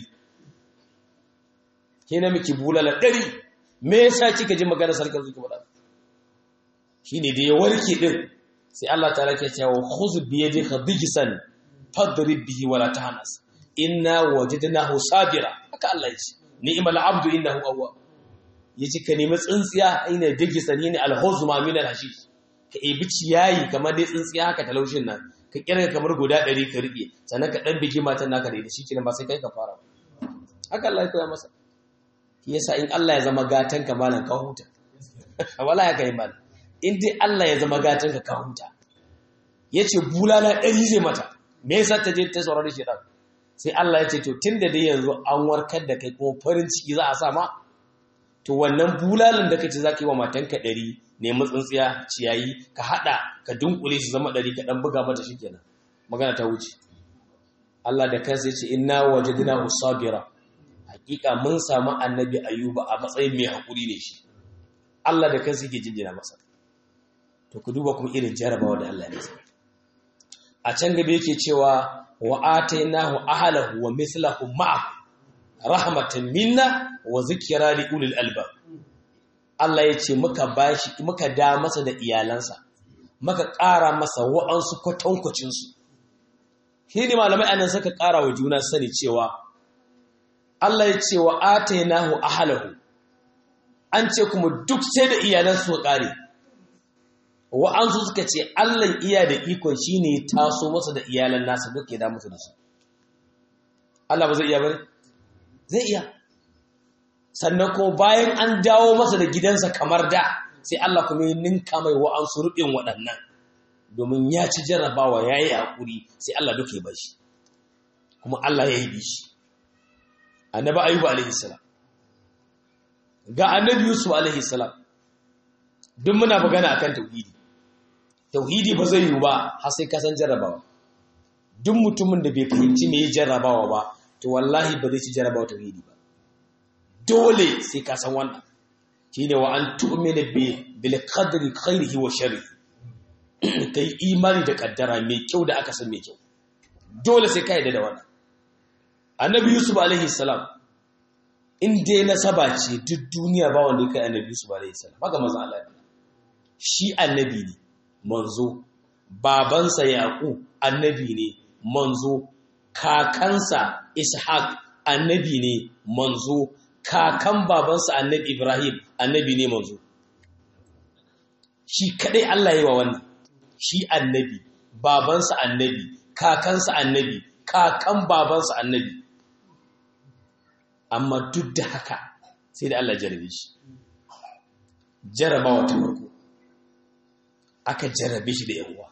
ke na miki bulala ɗari me yasa kika ji magana sarkar zuki faɗa shi ne da ya warke ɗin sai Allah ta rake cewa khuzu bi yadika bigisan fadrib bihi wala tahnas inna wajadnahu sabira haka Allah ya ce ni'mal abdu innahu awwab yace ka nemi tsintsiya ina digisa ne alhuzma min alhashish ka ebi ciyayi kamar dai tsintsiya haka talaushin nan ka kirga kamar guda 100 ka rike sannan ka dan bigi matan naka da shi kenan ba sai kai ka fara haka Allah ya koya masa yasa in Allah ya zama gatan ka malan ka huta wala ya kai mal in dai Allah ya zama gatan ka ka huta yace bulala ɗari zai mata me yasa ta je ta saurari shedan sai Allah ya ce to tunda dai yanzu an warkar da kai kuma farin ciki za a sa ma to wannan bulalan da kace zaka yi wa matanka ɗari nemi tsintsiya ciyayi ka hada ka dunkule su zama ɗari ka dan buga mata shikenan magana ta wuce Allah da kansa yace inna wajadnahu sabira hakika mun samu annabi ayuba a matsayin mai hakuri ne shi Allah da kansa yake jinjina masa to ku duba kuma irin jarabawa da Allah ya masa a can gaba yake cewa wa atainahu ahlahu wa mithlahu ma'ahu rahmatan minna wa zikra li ulil albab Allah yace muka bashi muka da masa da iyalansa muka ƙara masa wa'ansu kwatankwacin su shine malamai anan suka ƙara wa juna sani cewa Allah yace wa atainahu ahlahu an ce kuma duk sai da iyalansu su ƙare wa'ansu suka ce Allah iya da ikon shi ne taso masa da iyalan nasa duk ya da musu da su Allah ba zai iya bane zai iya sannan kuma bayan an dawo masa da gidansa kamar da sai Allah kuma ya ninka mai wa'ansu rubin waɗannan domin ya ci jarrabawa ya yi haƙuri sai Allah duk ya bashi kuma Allah ya yi bishi annabi ayyuba alaihi salam ga annabi yusuf alaihi salam duk muna magana akan tauhidi tauhidi ba zai yiwu ba har sai ka san jarrabawa duk mutumin da bai fahimci me jarrabawa ba to wallahi ba zai ci jarrabawa tauhidi ba dole sai ka san wannan shine wa an tu'mina bi bil qadri khairihi wa sharrihi kai imani da kaddara mai kyau da aka san mai kyau dole sai ka yarda da wannan annabi yusuf alaihi salam in dai nasaba ce duk duniya ba wanda ya kai annabi yusuf alaihi salam haka manzo Allah shi annabi ne manzo babansa yaqub annabi ne manzo kakansa ishaq annabi ne manzo kakan babansa annabi ibrahim annabi ne manzo shi kadai Allah yi wa wannan shi annabi babansa annabi kakansa annabi kakan babansa annabi amma duk da haka sai da Allah jarabe shi jarabawa ta farko aka jarabe shi da yawa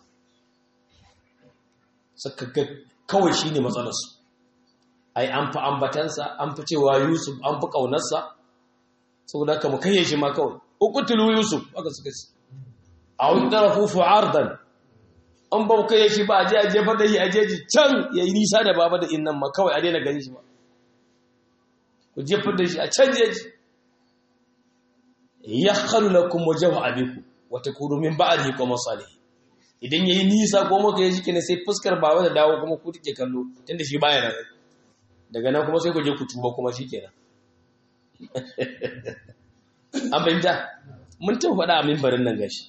suka ga kawai shi ne matsalarsu ai an fi ambatansa an fi cewa yusuf an fi ƙaunarsa saboda haka mu kai shi ma kawai ukutulu yusuf aka suka ce a wani tarafu fu'ardan an ba kai shi ba a je a jefar da shi a jeji can ya yi nisa da baba da innan ma kawai a daina gani shi ba ku jefar da shi a can jeji ya khalu lakum wajhu abiku wa takunu min ba'dihi qawman salihin idan yayi nisa ko maka yaji kine sai fuskar baba da dawo kuma ku take kallo tunda shi baya nan daga nan kuma sai ku je ku tuba kuma shikenan an bayyana mun ta faɗa a mimbarin nan gashi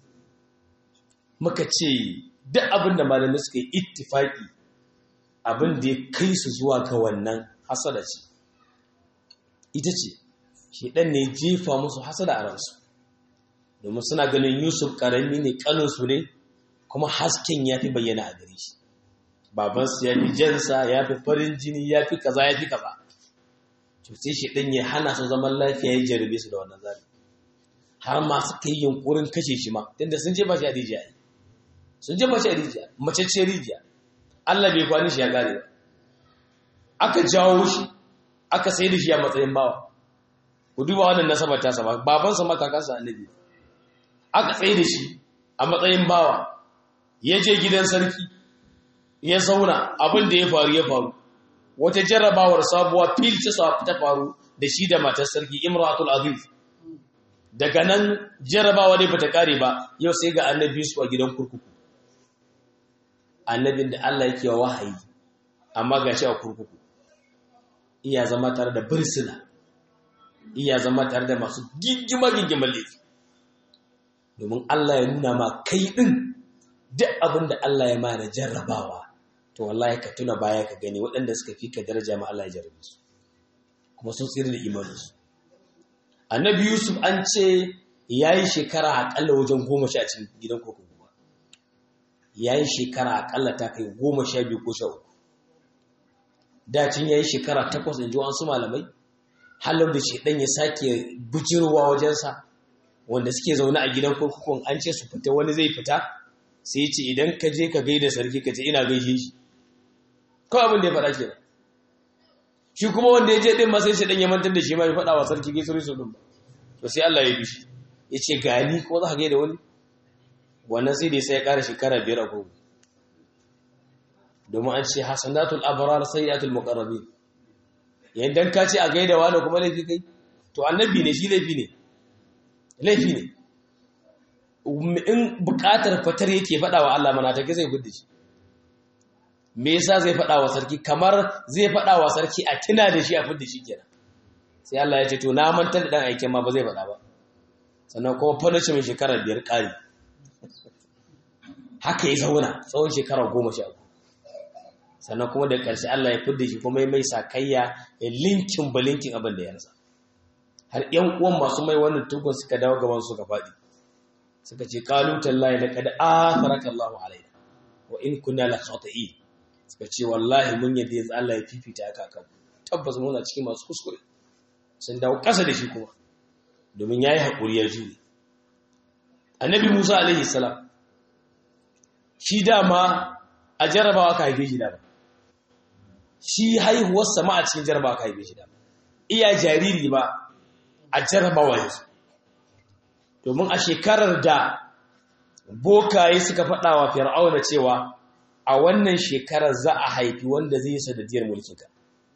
muka ce duk abin da malamai suka yi ittifaki abin da ya kai su zuwa ga wannan hasada ce ita ce shedan ne jefa musu hasada a ransu domin suna ganin yusuf karami ne kaninsu ne kuma hasken ya fi bayyana a gare shi babansu ya fi jansa ya fi farin jini ya fi kaza ya fi kaza to sai shedan ya hana su zaman lafiya ya jarabe su da wannan zabi har ma suka yi yunkurin kashe shi ma tunda sun jefa shi a rijiya sun jefa shi a rijiya mace ce rijiya Allah bai kwani shi ya gane ba aka jawo shi aka sai da shi a matsayin bawa ku duba wannan nasabar ta sama babansa ma kakansa annabi aka tsaye da shi a matsayin bawa ya je gidan sarki ya zauna abin da ya faru ya faru wata jarrabawar sabuwa fil ta faru da shi da matar sarki imratul aziz daga nan jarrabawa ne bata kare ba yau sai ga annabi su a gidan kurkuku annabin da Allah yake wa wahayi amma gashi a kurkuku iya zama tare da birsina iya zama tare da masu gingima gingimar laifi domin Allah ya nuna ma kai din duk abin da Allah ya mana jarrabawa to wallahi ka tuna baya ka gani waɗanda suka fi ka daraja ma Allah ya jarrabe su kuma sun tsira da imaninsu annabi yusuf an ce ya yi shekara aƙalla wajen goma sha cikin gidan kurkuku ba ya yi shekara aƙalla ta kai goma sha biyu ko sha uku dacin ya yi shekara takwas in ji wasu malamai halar da shi ɗan ya sake bujirowa wajensa wanda suke zaune a gidan kurkukun an ce su fita wani zai fita sai ce idan ka je ka gaida sarki ka ce ina gaishe shi kawai abin da ya faɗa kenan shi kuma wanda ya je din ma sai shi dan ya mantar da shi ma ya faɗa wa sarki gaisuwar su din ba to sai Allah ya bi shi ya ce gani ko za ka gaida wani wannan sai dai sai ya ƙara shekara biyar a kogo domin an ce hasanatul abrar sayyatul muqarrabin yayin ka ce a gaida wani kuma laifi kai to annabi ne shi laifi ne laifi ne in buƙatar fatar yake faɗa wa Allah mana take zai gudu shi me yasa zai faɗa wa sarki kamar zai faɗa wa sarki a tuna da shi a fidda shi kenan sai Allah ya ce to na mantar da dan aikin ma ba zai faɗa ba sannan kuma fanashi mai shekara biyar ƙari haka ya zauna tsawon shekara goma sha sannan kuma da ƙarshe Allah ya fidda shi kuma ya mai sakayya ya linkin ba linkin abin da ya rasa har ƴan uwan masu mai wannan tukun suka dawo gaban su ka faɗi suka ce qalu tallahi laqad atharaka Allahu alaina wa in kunna la khati'in suka ce wallahi mun yadda yanzu Allah ya fifita ka kan tabbas muna cikin masu kuskure sun dawo ƙasa da shi kuma domin yayi hakuri ya jure annabi Musa alaihi salam shi dama a jarabawa ka haife shi dama shi haihuwar sama a cikin jarabawa ka haife shi dama iya jariri ba a jarabawa yanzu domin a shekarar da bokaye suka faɗa wa fir'auna cewa a wannan shekarar za a haifi wanda zai yi sadadiyar mulkinka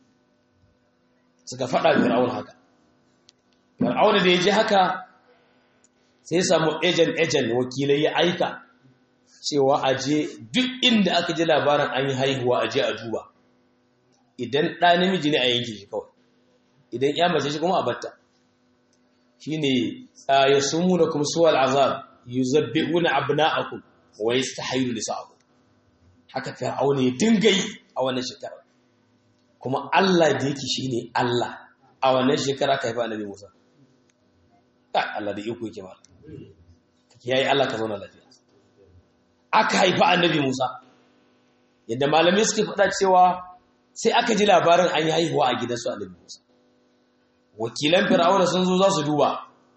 suka faɗa fir'auna haka fir'auna da ya ji haka sai samu ejen ejen wakilai ya aika cewa aje duk inda aka ji labarin an yi haihuwa aje a duba idan ɗa namiji ne a yanki shi kawai idan ya mace shi kuma a batta shi ne ya sumu da kuma suwal azab yi zabbe wuna abna'akum wa yi ta hayu da sa'aku haka fir'auna ya dinga yi a wannan shekara kuma Allah da yake shi ne Allah a wannan shekara ka haifa annabi Musa Allah da iko yake ba yayi Allah ka zauna lafiya aka haifa annabi Musa yadda malamai suke faɗa cewa sai aka ji labarin an yi haihuwa a gidansu annabi Musa wakilan fir'auna sun zo za su duba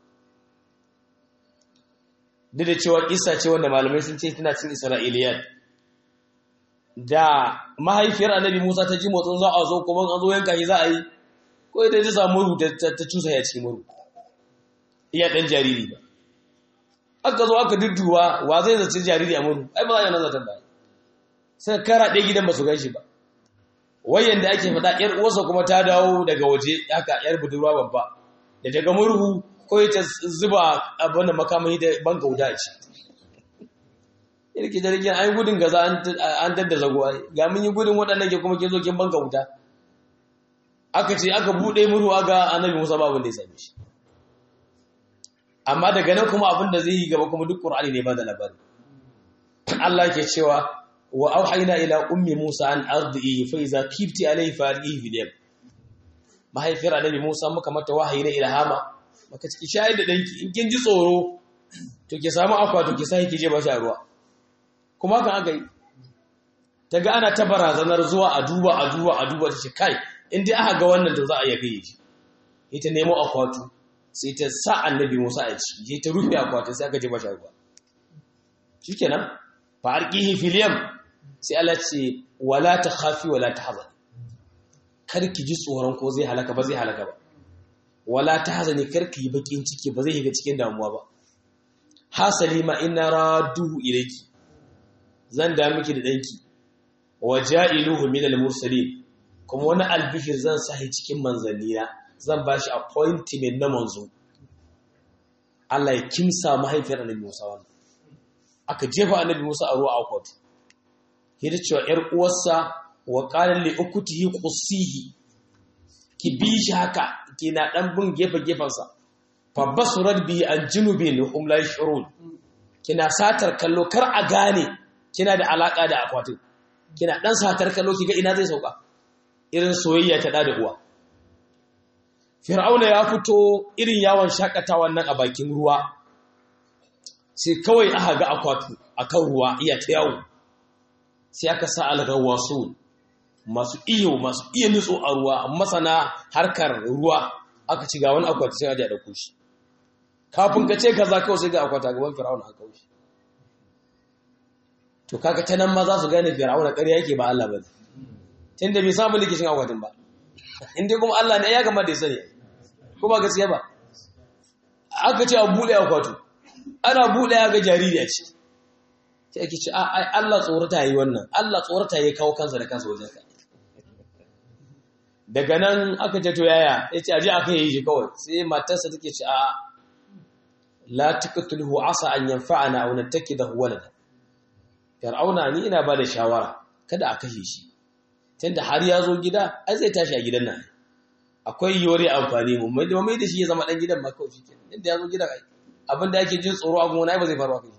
duk da cewa kissa ce wanda malamai sun ce tana cin isra'iliyat da mahaifiyar annabi Musa ta ji motsin za a zo kuma an zo yanka shi za a yi ko ita ta samu murhu ta cusa ya cikin murhu iya ɗan jariri ba aka zo aka dudduwa wa zai zaci jariri a murhu ai ba za a yi nan zaton ba sai kara ɗaya gidan ba su gan shi ba wayan da ake faɗa ƴar uwarsa kuma ta dawo daga waje haka ƴar budurwa babba da daga murhu ko ta zuba abin da makamai da banka wuta ce irki jirgin an yi gudun gaza an dadda zagowa ga mun yi gudun waɗannan ke kuma ke zo kin banka wuta aka ce aka buɗe murhu aga annabi musa ba abin da ya same shi amma daga nan kuma abin da zai yi gaba kuma duk ƙur'ani ne ba da labari Allah ke cewa wa auhayna ila ummi Musa an ardihi fa iza kifti alayhi farihi fil yam mahaifiyar annabi Musa muka mata wahayi na ilhama maka ciki shayar da danki in kin ji tsoro to ki samu akwa to ki sai ki je ba shi ruwa kuma kan aka yi ta ga ana ta barazanar zuwa a duba a duba a duba ta ce kai in dai aka ga wannan to za a iya kai shi ita nemo akwatu sai ta sa annabi Musa a ciki je ta rufe akwatin sai aka je ba shi ruwa shikenan fa arqihi fil yam sai Allah ce wala ta khafi wala ta hazan kar ki ji tsoron ko zai halaka ba zai halaka ba wala ta hazani kar ki yi bakin ciki ba zai shiga cikin damuwa ba hasali ma inna raduhu ilayki zan da miki da danki wa ja'iluhu min al-mursalin kuma wani albishir zan sahi cikin manzannina zan bashi appointment na manzo Allah ya kimsa mahaifiyar annabi Musa wannan aka jefa annabi Musa a ruwa a kwatu yadda cewa ‘yar uwarsa wa ƙarar li'ukutihi ƙusihi ki bi shi haka ki na ɗan bin gefe-gefensa babba surar biyu an jinubi na umlai shirun kina satar kallo kar a gane kina da alaƙa da akwatin kina ɗan satar kallo ki ga ina zai sauka irin soyayya ta ɗa da uwa fir'auna ya fito irin yawon shakatawa nan a bakin ruwa sai kawai aka ga akwatu akan ruwa iya ta yawo sai aka sa algawasu masu iyo masu iya nutso a ruwa masana harkar ruwa aka ci ga wani akwati sai aje a dauko shi kafin ka ce kaza kawai sai ga akwata gaban fir'auna aka wuce to kaga ta nan ma za su gane fir'auna ƙarya yake ba Allah ba tunda bai samu likicin akwatin ba in dai kuma Allah ne ya gama da ya sani ko ba gaskiya ba aka ce a buɗe akwato ana buɗe ya ga jariri a ciki sai ake ce ai Allah tsorata yi wannan Allah tsorata yi kawo kansa da kansa wajen ka daga nan aka ce to yaya ya ce aje aka yi shi kawai sai matarsa take ce a la taqtuluhu asa an yanfa'ana aw nattakidahu walada fir'auna ni ina ba da shawara kada a kashe shi tunda har ya zo gida ai zai tashi a gidan nan akwai yore amfani mu mai mai da shi ya zama dan gidan ma kawai shi ke inda ya zo gidan ai abin da ake jin tsoro a gona ba zai faru a kai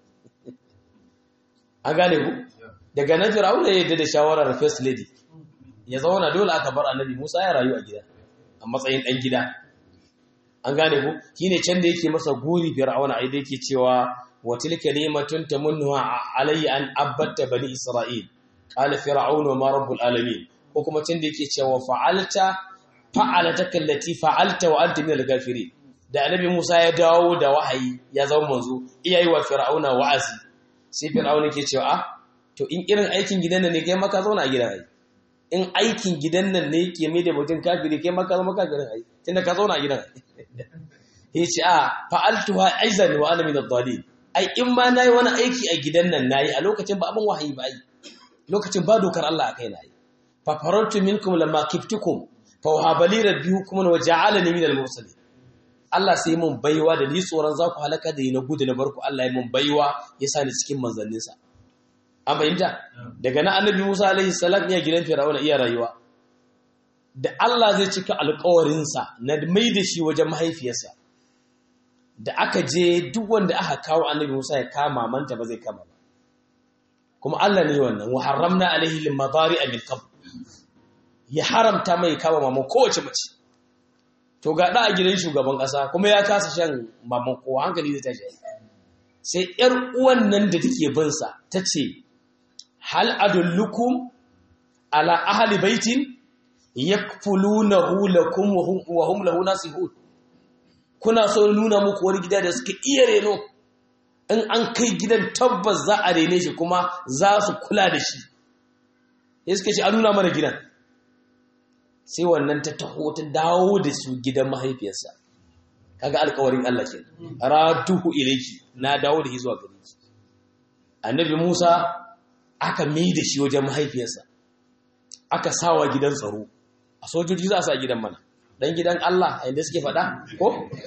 an gane ku daga nan fir'auna ya yadda da shawarar first lady ya zauna dole aka bar annabi Musa ya rayu a gida a matsayin dan gida an gane ku shine can da yake masa guri fir'auna ai da yake cewa wa tilka ni'matun tamunnuha alayya an abatta bani isra'il qala fir'aunu ma rabbul alamin ko kuma can da yake cewa fa'alta fa'alataka allati fa'alta wa anta minal ghafirin da annabi Musa ya dawo da wahayi ya zama manzo iyayi wa fir'auna wa'azi sai fir'auna ke cewa ah to in irin aikin gidan nan ne kai maka zauna a gidan ai in aikin gidan nan ne ke mai da mutum kafiri kai maka zama kafirin ai tunda ka zauna a gidan ya ce a fa'altuha aizan wa ana min ad-dhalin ai in ma nayi wani aiki a gidan nan nayi a lokacin ba abin wahayi ba ai lokacin ba dokar Allah a kai nayi fa farantu minkum lamma kiftukum fa wahabali rabbi hukman wa ja'alani min al-mursalin Allah sai mun baiwa da ni tsoron za ku halaka da ni na gudu na barku Allah ya mun baiwa ya sa ni cikin manzanninsa an fahimta daga na annabi Musa alaihi salam ya gidan Fir'auna iya rayuwa da Allah zai cika alƙawarinsa na mai da shi wajen mahaifiyarsa da aka je duk wanda aka kawo annabi Musa ya kama manta ba zai kama ba kuma Allah ne wannan wa haramna alaihi limadari min qabl ya haramta mai kama maman kowace mace to ga da a gidan shugaban kasa kuma ya kasa shan maman kowa hankali zai tashi sai yar uwan nan da take bin sa tace hal adullukum ala ahli baitin yakfulunahu lakum wa hum lahu nasihun kuna so nuna muku wani gida da suka iya reno in an kai gidan tabbas za a rene shi kuma za su kula da shi ya suka ce a nuna mana gidan sai wannan ta taho ta dawo da su gidan mahaifiyarsa kaga alkawarin Allah ke ratuhu ilayki na dawo da shi zuwa gare ki annabi Musa aka mai da shi wajen mahaifiyarsa aka sawa gidan tsaro a sojoji za a sa gidan mana dan gidan Allah a inda suke faɗa ko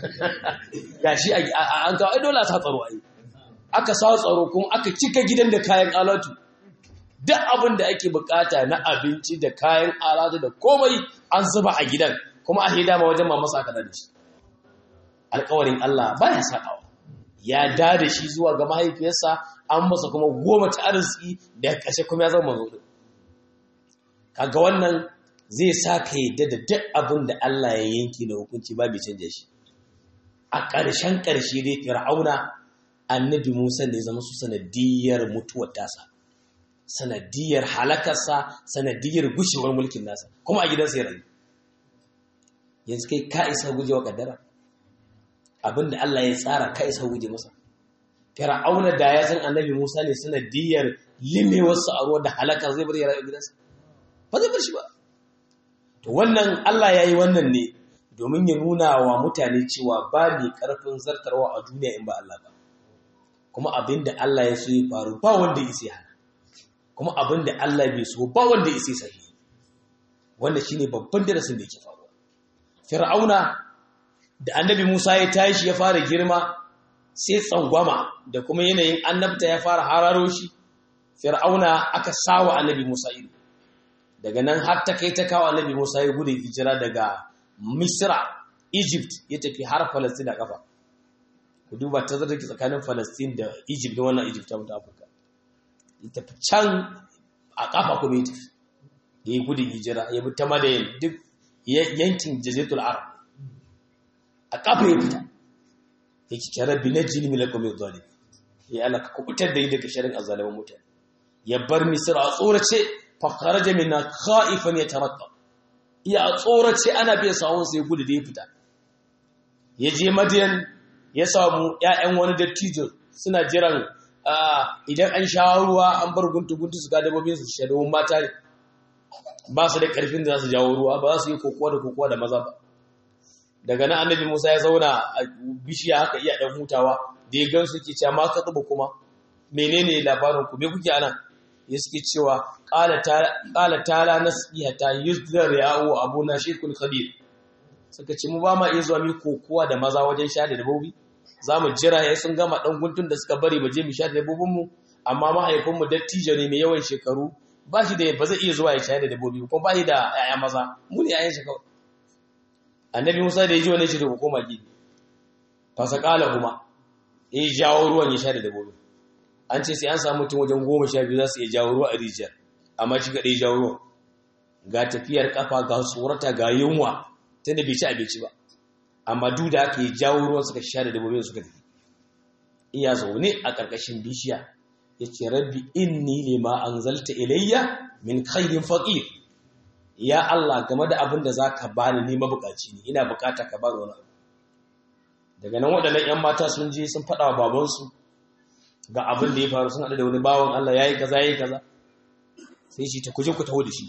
gashi an kawo dole a sa tsaro ai aka sa tsaro kuma aka cika gidan da kayan alatu duk abin da ake bukata na abinci da kayan alatu da komai an zuba a gidan kuma a hida ma wajen mamasa aka da shi alkawarin Allah baya sakawa ya da da shi zuwa ga mahaifiyarsa an masa kuma goma ta arziki da kashe kuma ya zama mazo kaga wannan zai sa ka yadda da duk abin da Allah ya yanki na hukunci ba bai canja shi a ƙarshen ƙarshe dai fir'auna annabi Musa ne zama su sanadiyar mutuwar tasa sanadiyar halakarsa sanadiyar gushewar mulkin nasa kuma a gidansa ya rayu yanzu kai ka isa gujewa kaddara abinda Allah ya tsara ka isa guje masa fir'auna da ya san annabi Musa ne sanadiyar limewarsa a ruwa da halakar zai bar ya rayu gidansa ba zai bar shi ba to wannan Allah ya yi wannan ne domin ya nuna wa mutane cewa ba mai karfin zartarwa a duniya in ba Allah ba kuma abinda Allah ya so ya faru ba wanda ya isa hana kuma abinda Allah bai so ba wanda ya isa sahi wanda shine babban darasin da yake faruwa fir'auna da annabi Musa ya tashi ya fara girma sai tsangwama da kuma yanayin annabta ya fara hararo shi fir'auna aka sawa annabi Musa ido daga nan har ta kai ta kawo annabi Musa ya gudun hijira daga Misra Egypt ya tafi har Palestine a kafa ku duba ta zata tsakanin Palestine da Egypt da wannan Egypt ta mutu Afirka ya tafi can a kafa kuma ya tafi ya yi gudun hijira ya bi ta Madayin duk yankin Jaziratul Arab a kafa ya fita ya ki kira bi najini min lakum zalim ya Allah ka kubutar da yi daga sharin azzaliman mutane ya bar Misra a tsorace fakaraja minna khaifan yatarakka ya tsorace ana bai sawon sai gudu da ya fita ya je madiyan ya samu ƴaƴan wani dattijo suna jiran idan an sha ruwa an bar guntu guntu su ga dabbobin su shaɗo mata ne ba su da ƙarfin da za su jawo ruwa ba za su yi kokowa da kokowa da maza ba daga nan annabi Musa ya zauna a bishiya haka iya dan hutawa da ya gansu ke cewa ma ka tsuba kuma menene labarin ku me kuke anan ya suke cewa qala ta qala ta'ala nasihata yuzdar ya'u abuna shirkul khabir suka ce mu ba ma iya zuwa mu kokowa da maza wajen sha da dabbobi zamu jira yayin sun gama dan guntun da suka bari baje mu sha da dabbobin mu amma mahaifin mu dattijo ne mai yawan shekaru ba shi da ba zai iya zuwa ya sha da dabbobi ko ba shi da yaya maza mu ne yayin shi kawai annabi Musa da ya ji wannan shi da koma gidi fasakala kuma ya jawo ruwan ya sha da dabbobi an ce sai an samu mutum wajen goma sha biyu za su iya jawo ruwa a rijiyar amma shi kaɗai jawo ruwan ga tafiyar kafa ga tsorata ga yunwa tunda bai ci abinci ba amma duk da aka yi jawo ruwan suka sha da dabbobin suka tafi iya zaune a ƙarƙashin bishiya ya ce rabbi inni lima anzalta ilayya min khairin faqir ya Allah game da abin da zaka bani ni mabukaci ne ina bukata ka bani wani abu daga nan waɗannan 'yan mata sun je sun faɗa wa babansu ga abin da ya faru sun haɗu da wani bawan Allah ya yi kaza ya yi kaza sai shi ta kuje ku taho da shi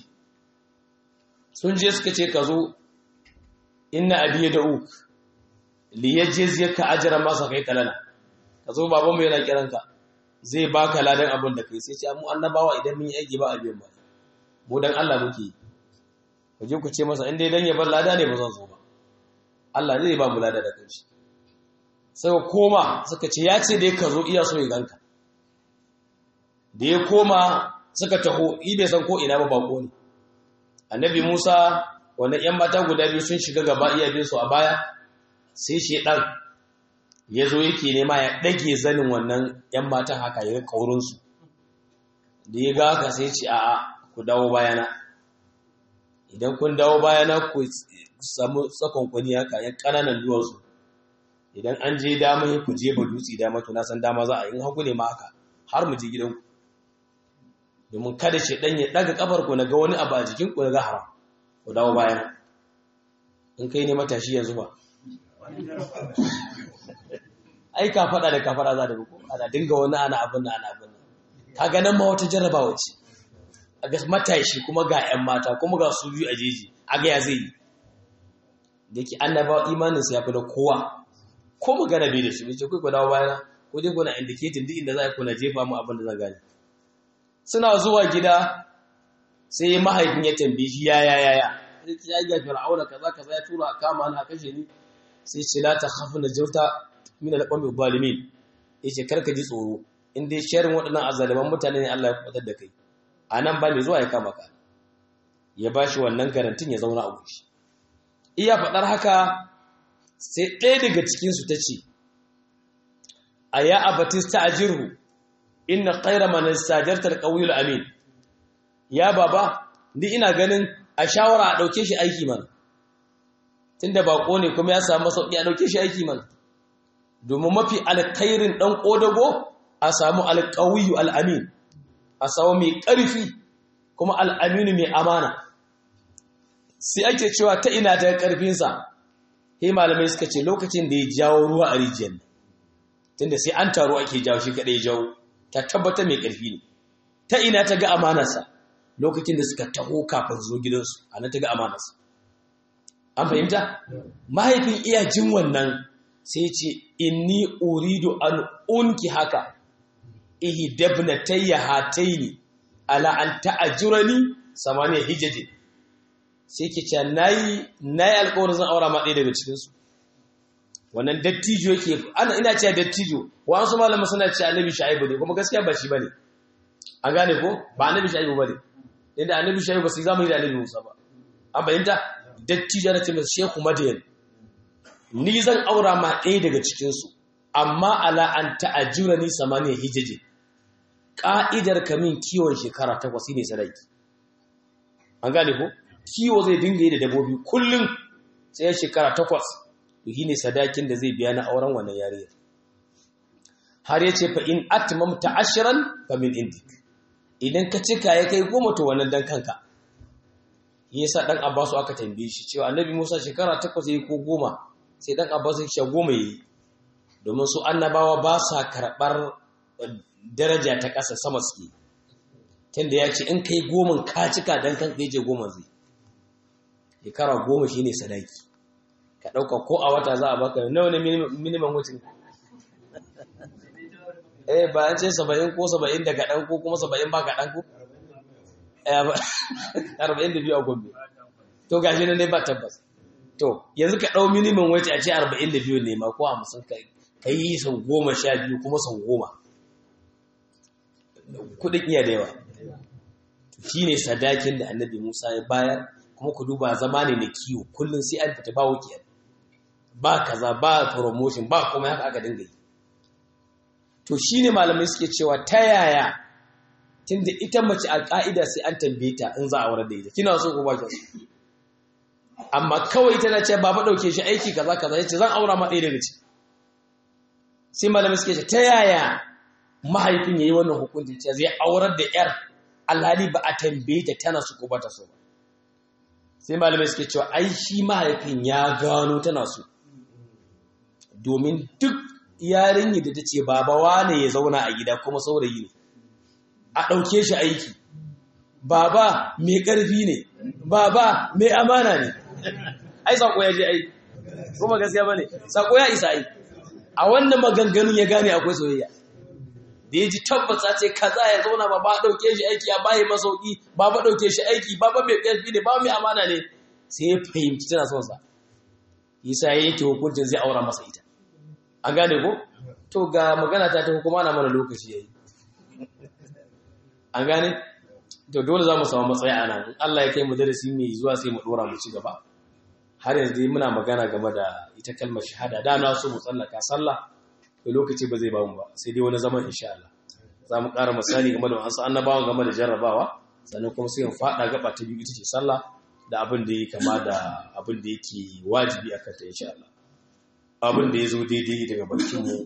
sun je suka ce ka zo inna abi da uk li yajiz yaka ajra ma sa kai kalana ka zo babanmu yana kiranka zai baka ladan abin da kai sai ce mu annabawa idan mun yi aiki ba a biyan ba mu dan Allah muke yi ku je ku ce masa in dai dan ya bar lada ne ba zan zo ba Allah zai ba mu lada da kanshi sai koma suka ce ya ce dai ka zo iya so ya ganka da ya koma suka taho i bai san ko ina ba bako ne annabi Musa wannan yan mata guda biyu sun shiga gaba iya bin su a baya sai shi dan ya zo yake nema ya dage zanin wannan yan matan haka ya kaurin su da ya ga haka sai ce a'a ku dawo bayana idan kun dawo bayana ku samu tsakon kwani haka ya kananan duwatsu idan an je dama ku je ba dutse dama to na san dama za a yi hagu ne ma haka har mu je gidanku domin kada shi dan ya daga kafar ku naga wani abu a jikin ku naga haram ku dawo bayan in kai ne matashi yanzu ba ai ka fada da kafara za da ko ana dinga wani ana abin nan ana abin nan kaga nan ma wata jarrabawa ce a ga matashi kuma ga 'yan mata kuma ga su biyu a jeji a ga ya zai yi da ke annabawa imaninsa ya fi da kowa ko magana bai da shi bai ce kai ku dawo bayana ko dai kuna indicating duk inda za a kuna jefa mu abin da zan gane suna zuwa gida sai mahaifin ya tambaye shi ya ya ya ya sai ya ga fir'auna kaza kaza ya tura kama na kashe ni sai ce la ta khafu na jauta min al-qawmi zalimin yace karka ji tsoro in dai sharin waɗannan azaliman mutane ne Allah ya kwatar da kai anan ba mai zuwa ya kama ka ya bashi wannan garantin ya zauna a gushi iya faɗar haka sai ɗaya daga cikinsu ta ce a ya abatista a jirhu ina ƙaira mana sajartar ƙauyul amin ya baba ni ina ganin a shawara a ɗauke shi aiki mana tun da baƙo ne kuma ya samu sauƙi a ɗauke shi aiki mana domin mafi alkairin ɗan ƙodago a samu alƙawiyu al'amin a samu mai ƙarfi kuma al'aminu mai amana sai ake cewa ta ina ta ƙarfinsa sai malamai suka ce lokacin da ya jawo ruwa a rijiyar tunda sai an taru ake jawo shi kaɗai jawo ta tabbata mai ƙarfi ne ta ina ta ga amanarsa lokacin da suka taho kafin zo gidansu a nan ta ga amanarsa an fahimta mahaifin iya jin wannan sai ce inni uridu an unki haka ihi dabna tayya hataini ala an ta'ajurani samaniya hijjati sai ke ce nayi nayi alƙawarin zan aura ma ɗaya daga cikin su wannan dattijo yake ana ina cewa dattijo wasu malama suna cewa annabi shaibu ne kuma gaskiya ba shi bane an gane ko ba annabi shaibu bane inda annabi shaibu ba sai zamu yi da annabi Musa ba an bayyanta dattijo na ce masa shehu madiyan ni zan aura ma ɗaya daga cikin su amma ala an ta'ajura ni samaniya hijaji ka'idar kamin kiwon shekara takwas ne sadaki an gane ko kiwo zai dinga yi da dabbobi kullum sai shekara takwas to shine sadakin da zai biya na auren wannan yariyar har yace fa in atmamta ashran fa min indik idan ka cika ya kai goma to wannan dan kanka yasa dan Abbasu aka tambaye shi cewa Annabi Musa shekara takwas yayi ko goma sai dan Abbasu ya ce goma yayi domin su annabawa ba sa karɓar daraja ta ƙasa sama suke tunda ya ce in kai goma ka cika don kan kai je goma zai shekara goma shine sadaki ka ɗauka ko a wata za a baka nawa ne minimum wucin eh ba an ce saba'in ko saba'in da kaɗan ko kuma saba'in ba kaɗan ko arba'in da biyu a gombe to gashi nan ne ba tabbas to yanzu ka ɗau minimum wage a ce arba'in da biyu ne ma ko hamsin ka yi sau goma sha biyu kuma sau goma kuɗin iya da yawa shi ne sadakin da annabi musa ya bayar kuma ku duba zama ne na kiwo kullum sai an fita ba wukiyar ba kaza ba promotion ba kuma haka aka dinga yi to shi ne malamai suke cewa ta yaya tunda ita mace a ƙa'ida sai an tambaye ta in za a wurar da ita kina so ko ba ki amma kawai tana ce ba fa dauke shi aiki kaza kaza yace zan aura ma ɗaya daga ci sai malamai suke ce ta yaya mahaifin yayi wannan hukunci ce zai aurar da yar alhali ba a tambaye ta tana so ko ba ta so ba sai malamai suke cewa ai shi mahaifin ya gano tana so domin duk yarinyar da ta ce baba wane ya zauna a gida kuma saurayi ne a ɗauke shi aiki baba mai ƙarfi ne baba mai amana ne ai saƙo ya je ai kuma gaskiya ba ne saƙo ya isa ai a wannan maganganun ya gane akwai soyayya da ya ji tabbata ce kaza ya zauna ba ba ɗauke shi aiki ya bayi masauki ba ba ɗauke shi aiki ba ba mai ƙarfi ne ba mai amana ne sai ya fahimci tana son sa isa ya yanke hukuncin zai aura masa ita an gane ko to ga magana ta ta hukuma na mana lokaci yayi an gane to dole za mu samu matsaya a nan Allah ya kai mu darasi mai zuwa sai mu dora mu ci gaba har yanzu dai muna magana game da ita kalmar shahada da na so mu tsallaka sallah to lokaci ba zai ba mu ba sai dai wani zaman insha Allah za mu ƙara misali game da wasu annabawa game da jarrabawa sannan kuma sai mu faɗa gaba ta biyu ita ce sallah da abin da ya kama da abin da yake wajibi a kanta insha Allah abin da ya zo daidai daga bakin mu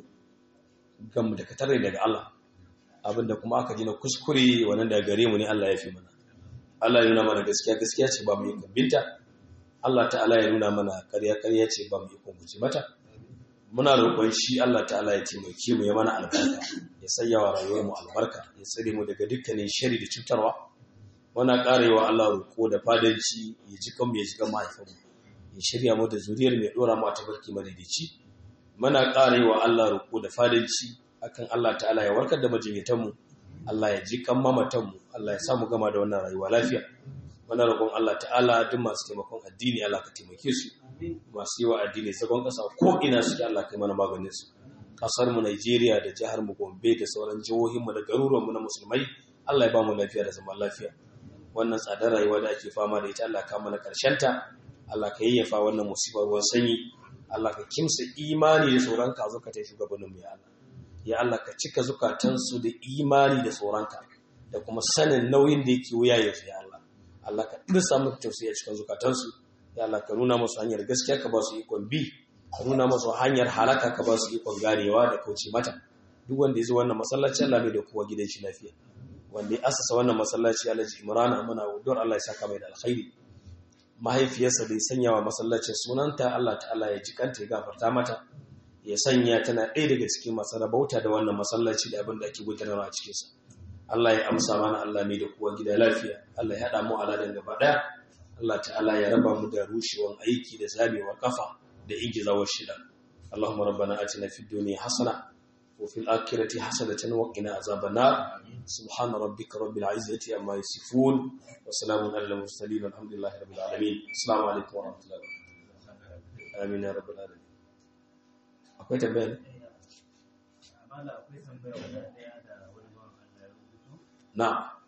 gamu da katare daga Allah abin da kuma aka ji na kuskure wannan da gare mu ne Allah ya fi mana Allah ya nuna mana gaskiya gaskiya ce ba mu yi binta Allah ta'ala ya nuna mana ƙarya ƙarya ce ba mu yi kunguci mata muna roƙon shi Allah ta'ala ya taimake mu ya mana albarka ya sanya wa rayuwar mu albarka ya tsare mu daga dukkanin shari da cutarwa muna ƙarewa Allah roƙo da fadanci ya ji kanmu ya ji kan mahaifinmu ya shirya mu da zuriyar mai ɗora mu a tabarki madaidaici muna ƙarewa Allah roƙo da fadanci akan Allah ta'ala ya warkar da majinyatanmu Allah ya ji kan mamatanmu Allah ya samu gama da wannan rayuwa lafiya muna roƙon Allah ta'ala duk masu taimakon addini Allah ka taimake su masu yi wa addini zagon ƙasa ko ina suke Allah kai mana maganin su ƙasar mu Najeriya da jihar mu Gombe da sauran jihohin mu da garuruwan mu na musulmai Allah ya ba mu lafiya da zaman lafiya wannan tsadar rayuwa da ake fama da ita Allah ka mana karshen ta Allah ka yayyafa wannan musibar ruwan sanyi Allah ka kimsa imani da tsoron ka zuka ta shugabannin mu ya Allah ya Allah ka cika zukatansu da imani da tsoronka da kuma sanin nauyin da yake wuya yanzu ya Allah Allah ka dirsa muku tausayi a cikin zukatansu ya Allah ka nuna musu hanyar gaskiya ka ba su ikon bi ka nuna musu hanyar halaka ka ba su ikon ganewa da kauce mata duk wanda ya zo wannan masallaci Allah mai da kowa gidan shi lafiya wanda ya asasa wannan masallaci Alhaji Imran muna don Allah ya saka mai da alkhairi mahaifiyarsa bai sanya wa masallacin sunanta Allah ta'ala ya ji kanta ya gafarta mata ya sanya tana ɗaya daga cikin masu rabauta da wannan masallaci da abin da ake gudanarwa a cikinsa Allah ya amsa mana Allah mai da kuwa gida lafiya Allah ya haɗa mu aladan gaba ɗaya Allah ta'ala ya raba mu da rushewan aiki da zamewar kafa da ingizawar shida Allahumma rabbana atina fid dunya hasana wa fil akhirati hasanatan wa qina azaban nar subhana rabbika rabbil izzati amma yasifun wa salamun alal mursalin walhamdulillahi rabbil alamin assalamu alaikum wa rahmatullahi wa barakatuh amin ya rabbal alamin akwai tambaya ne? na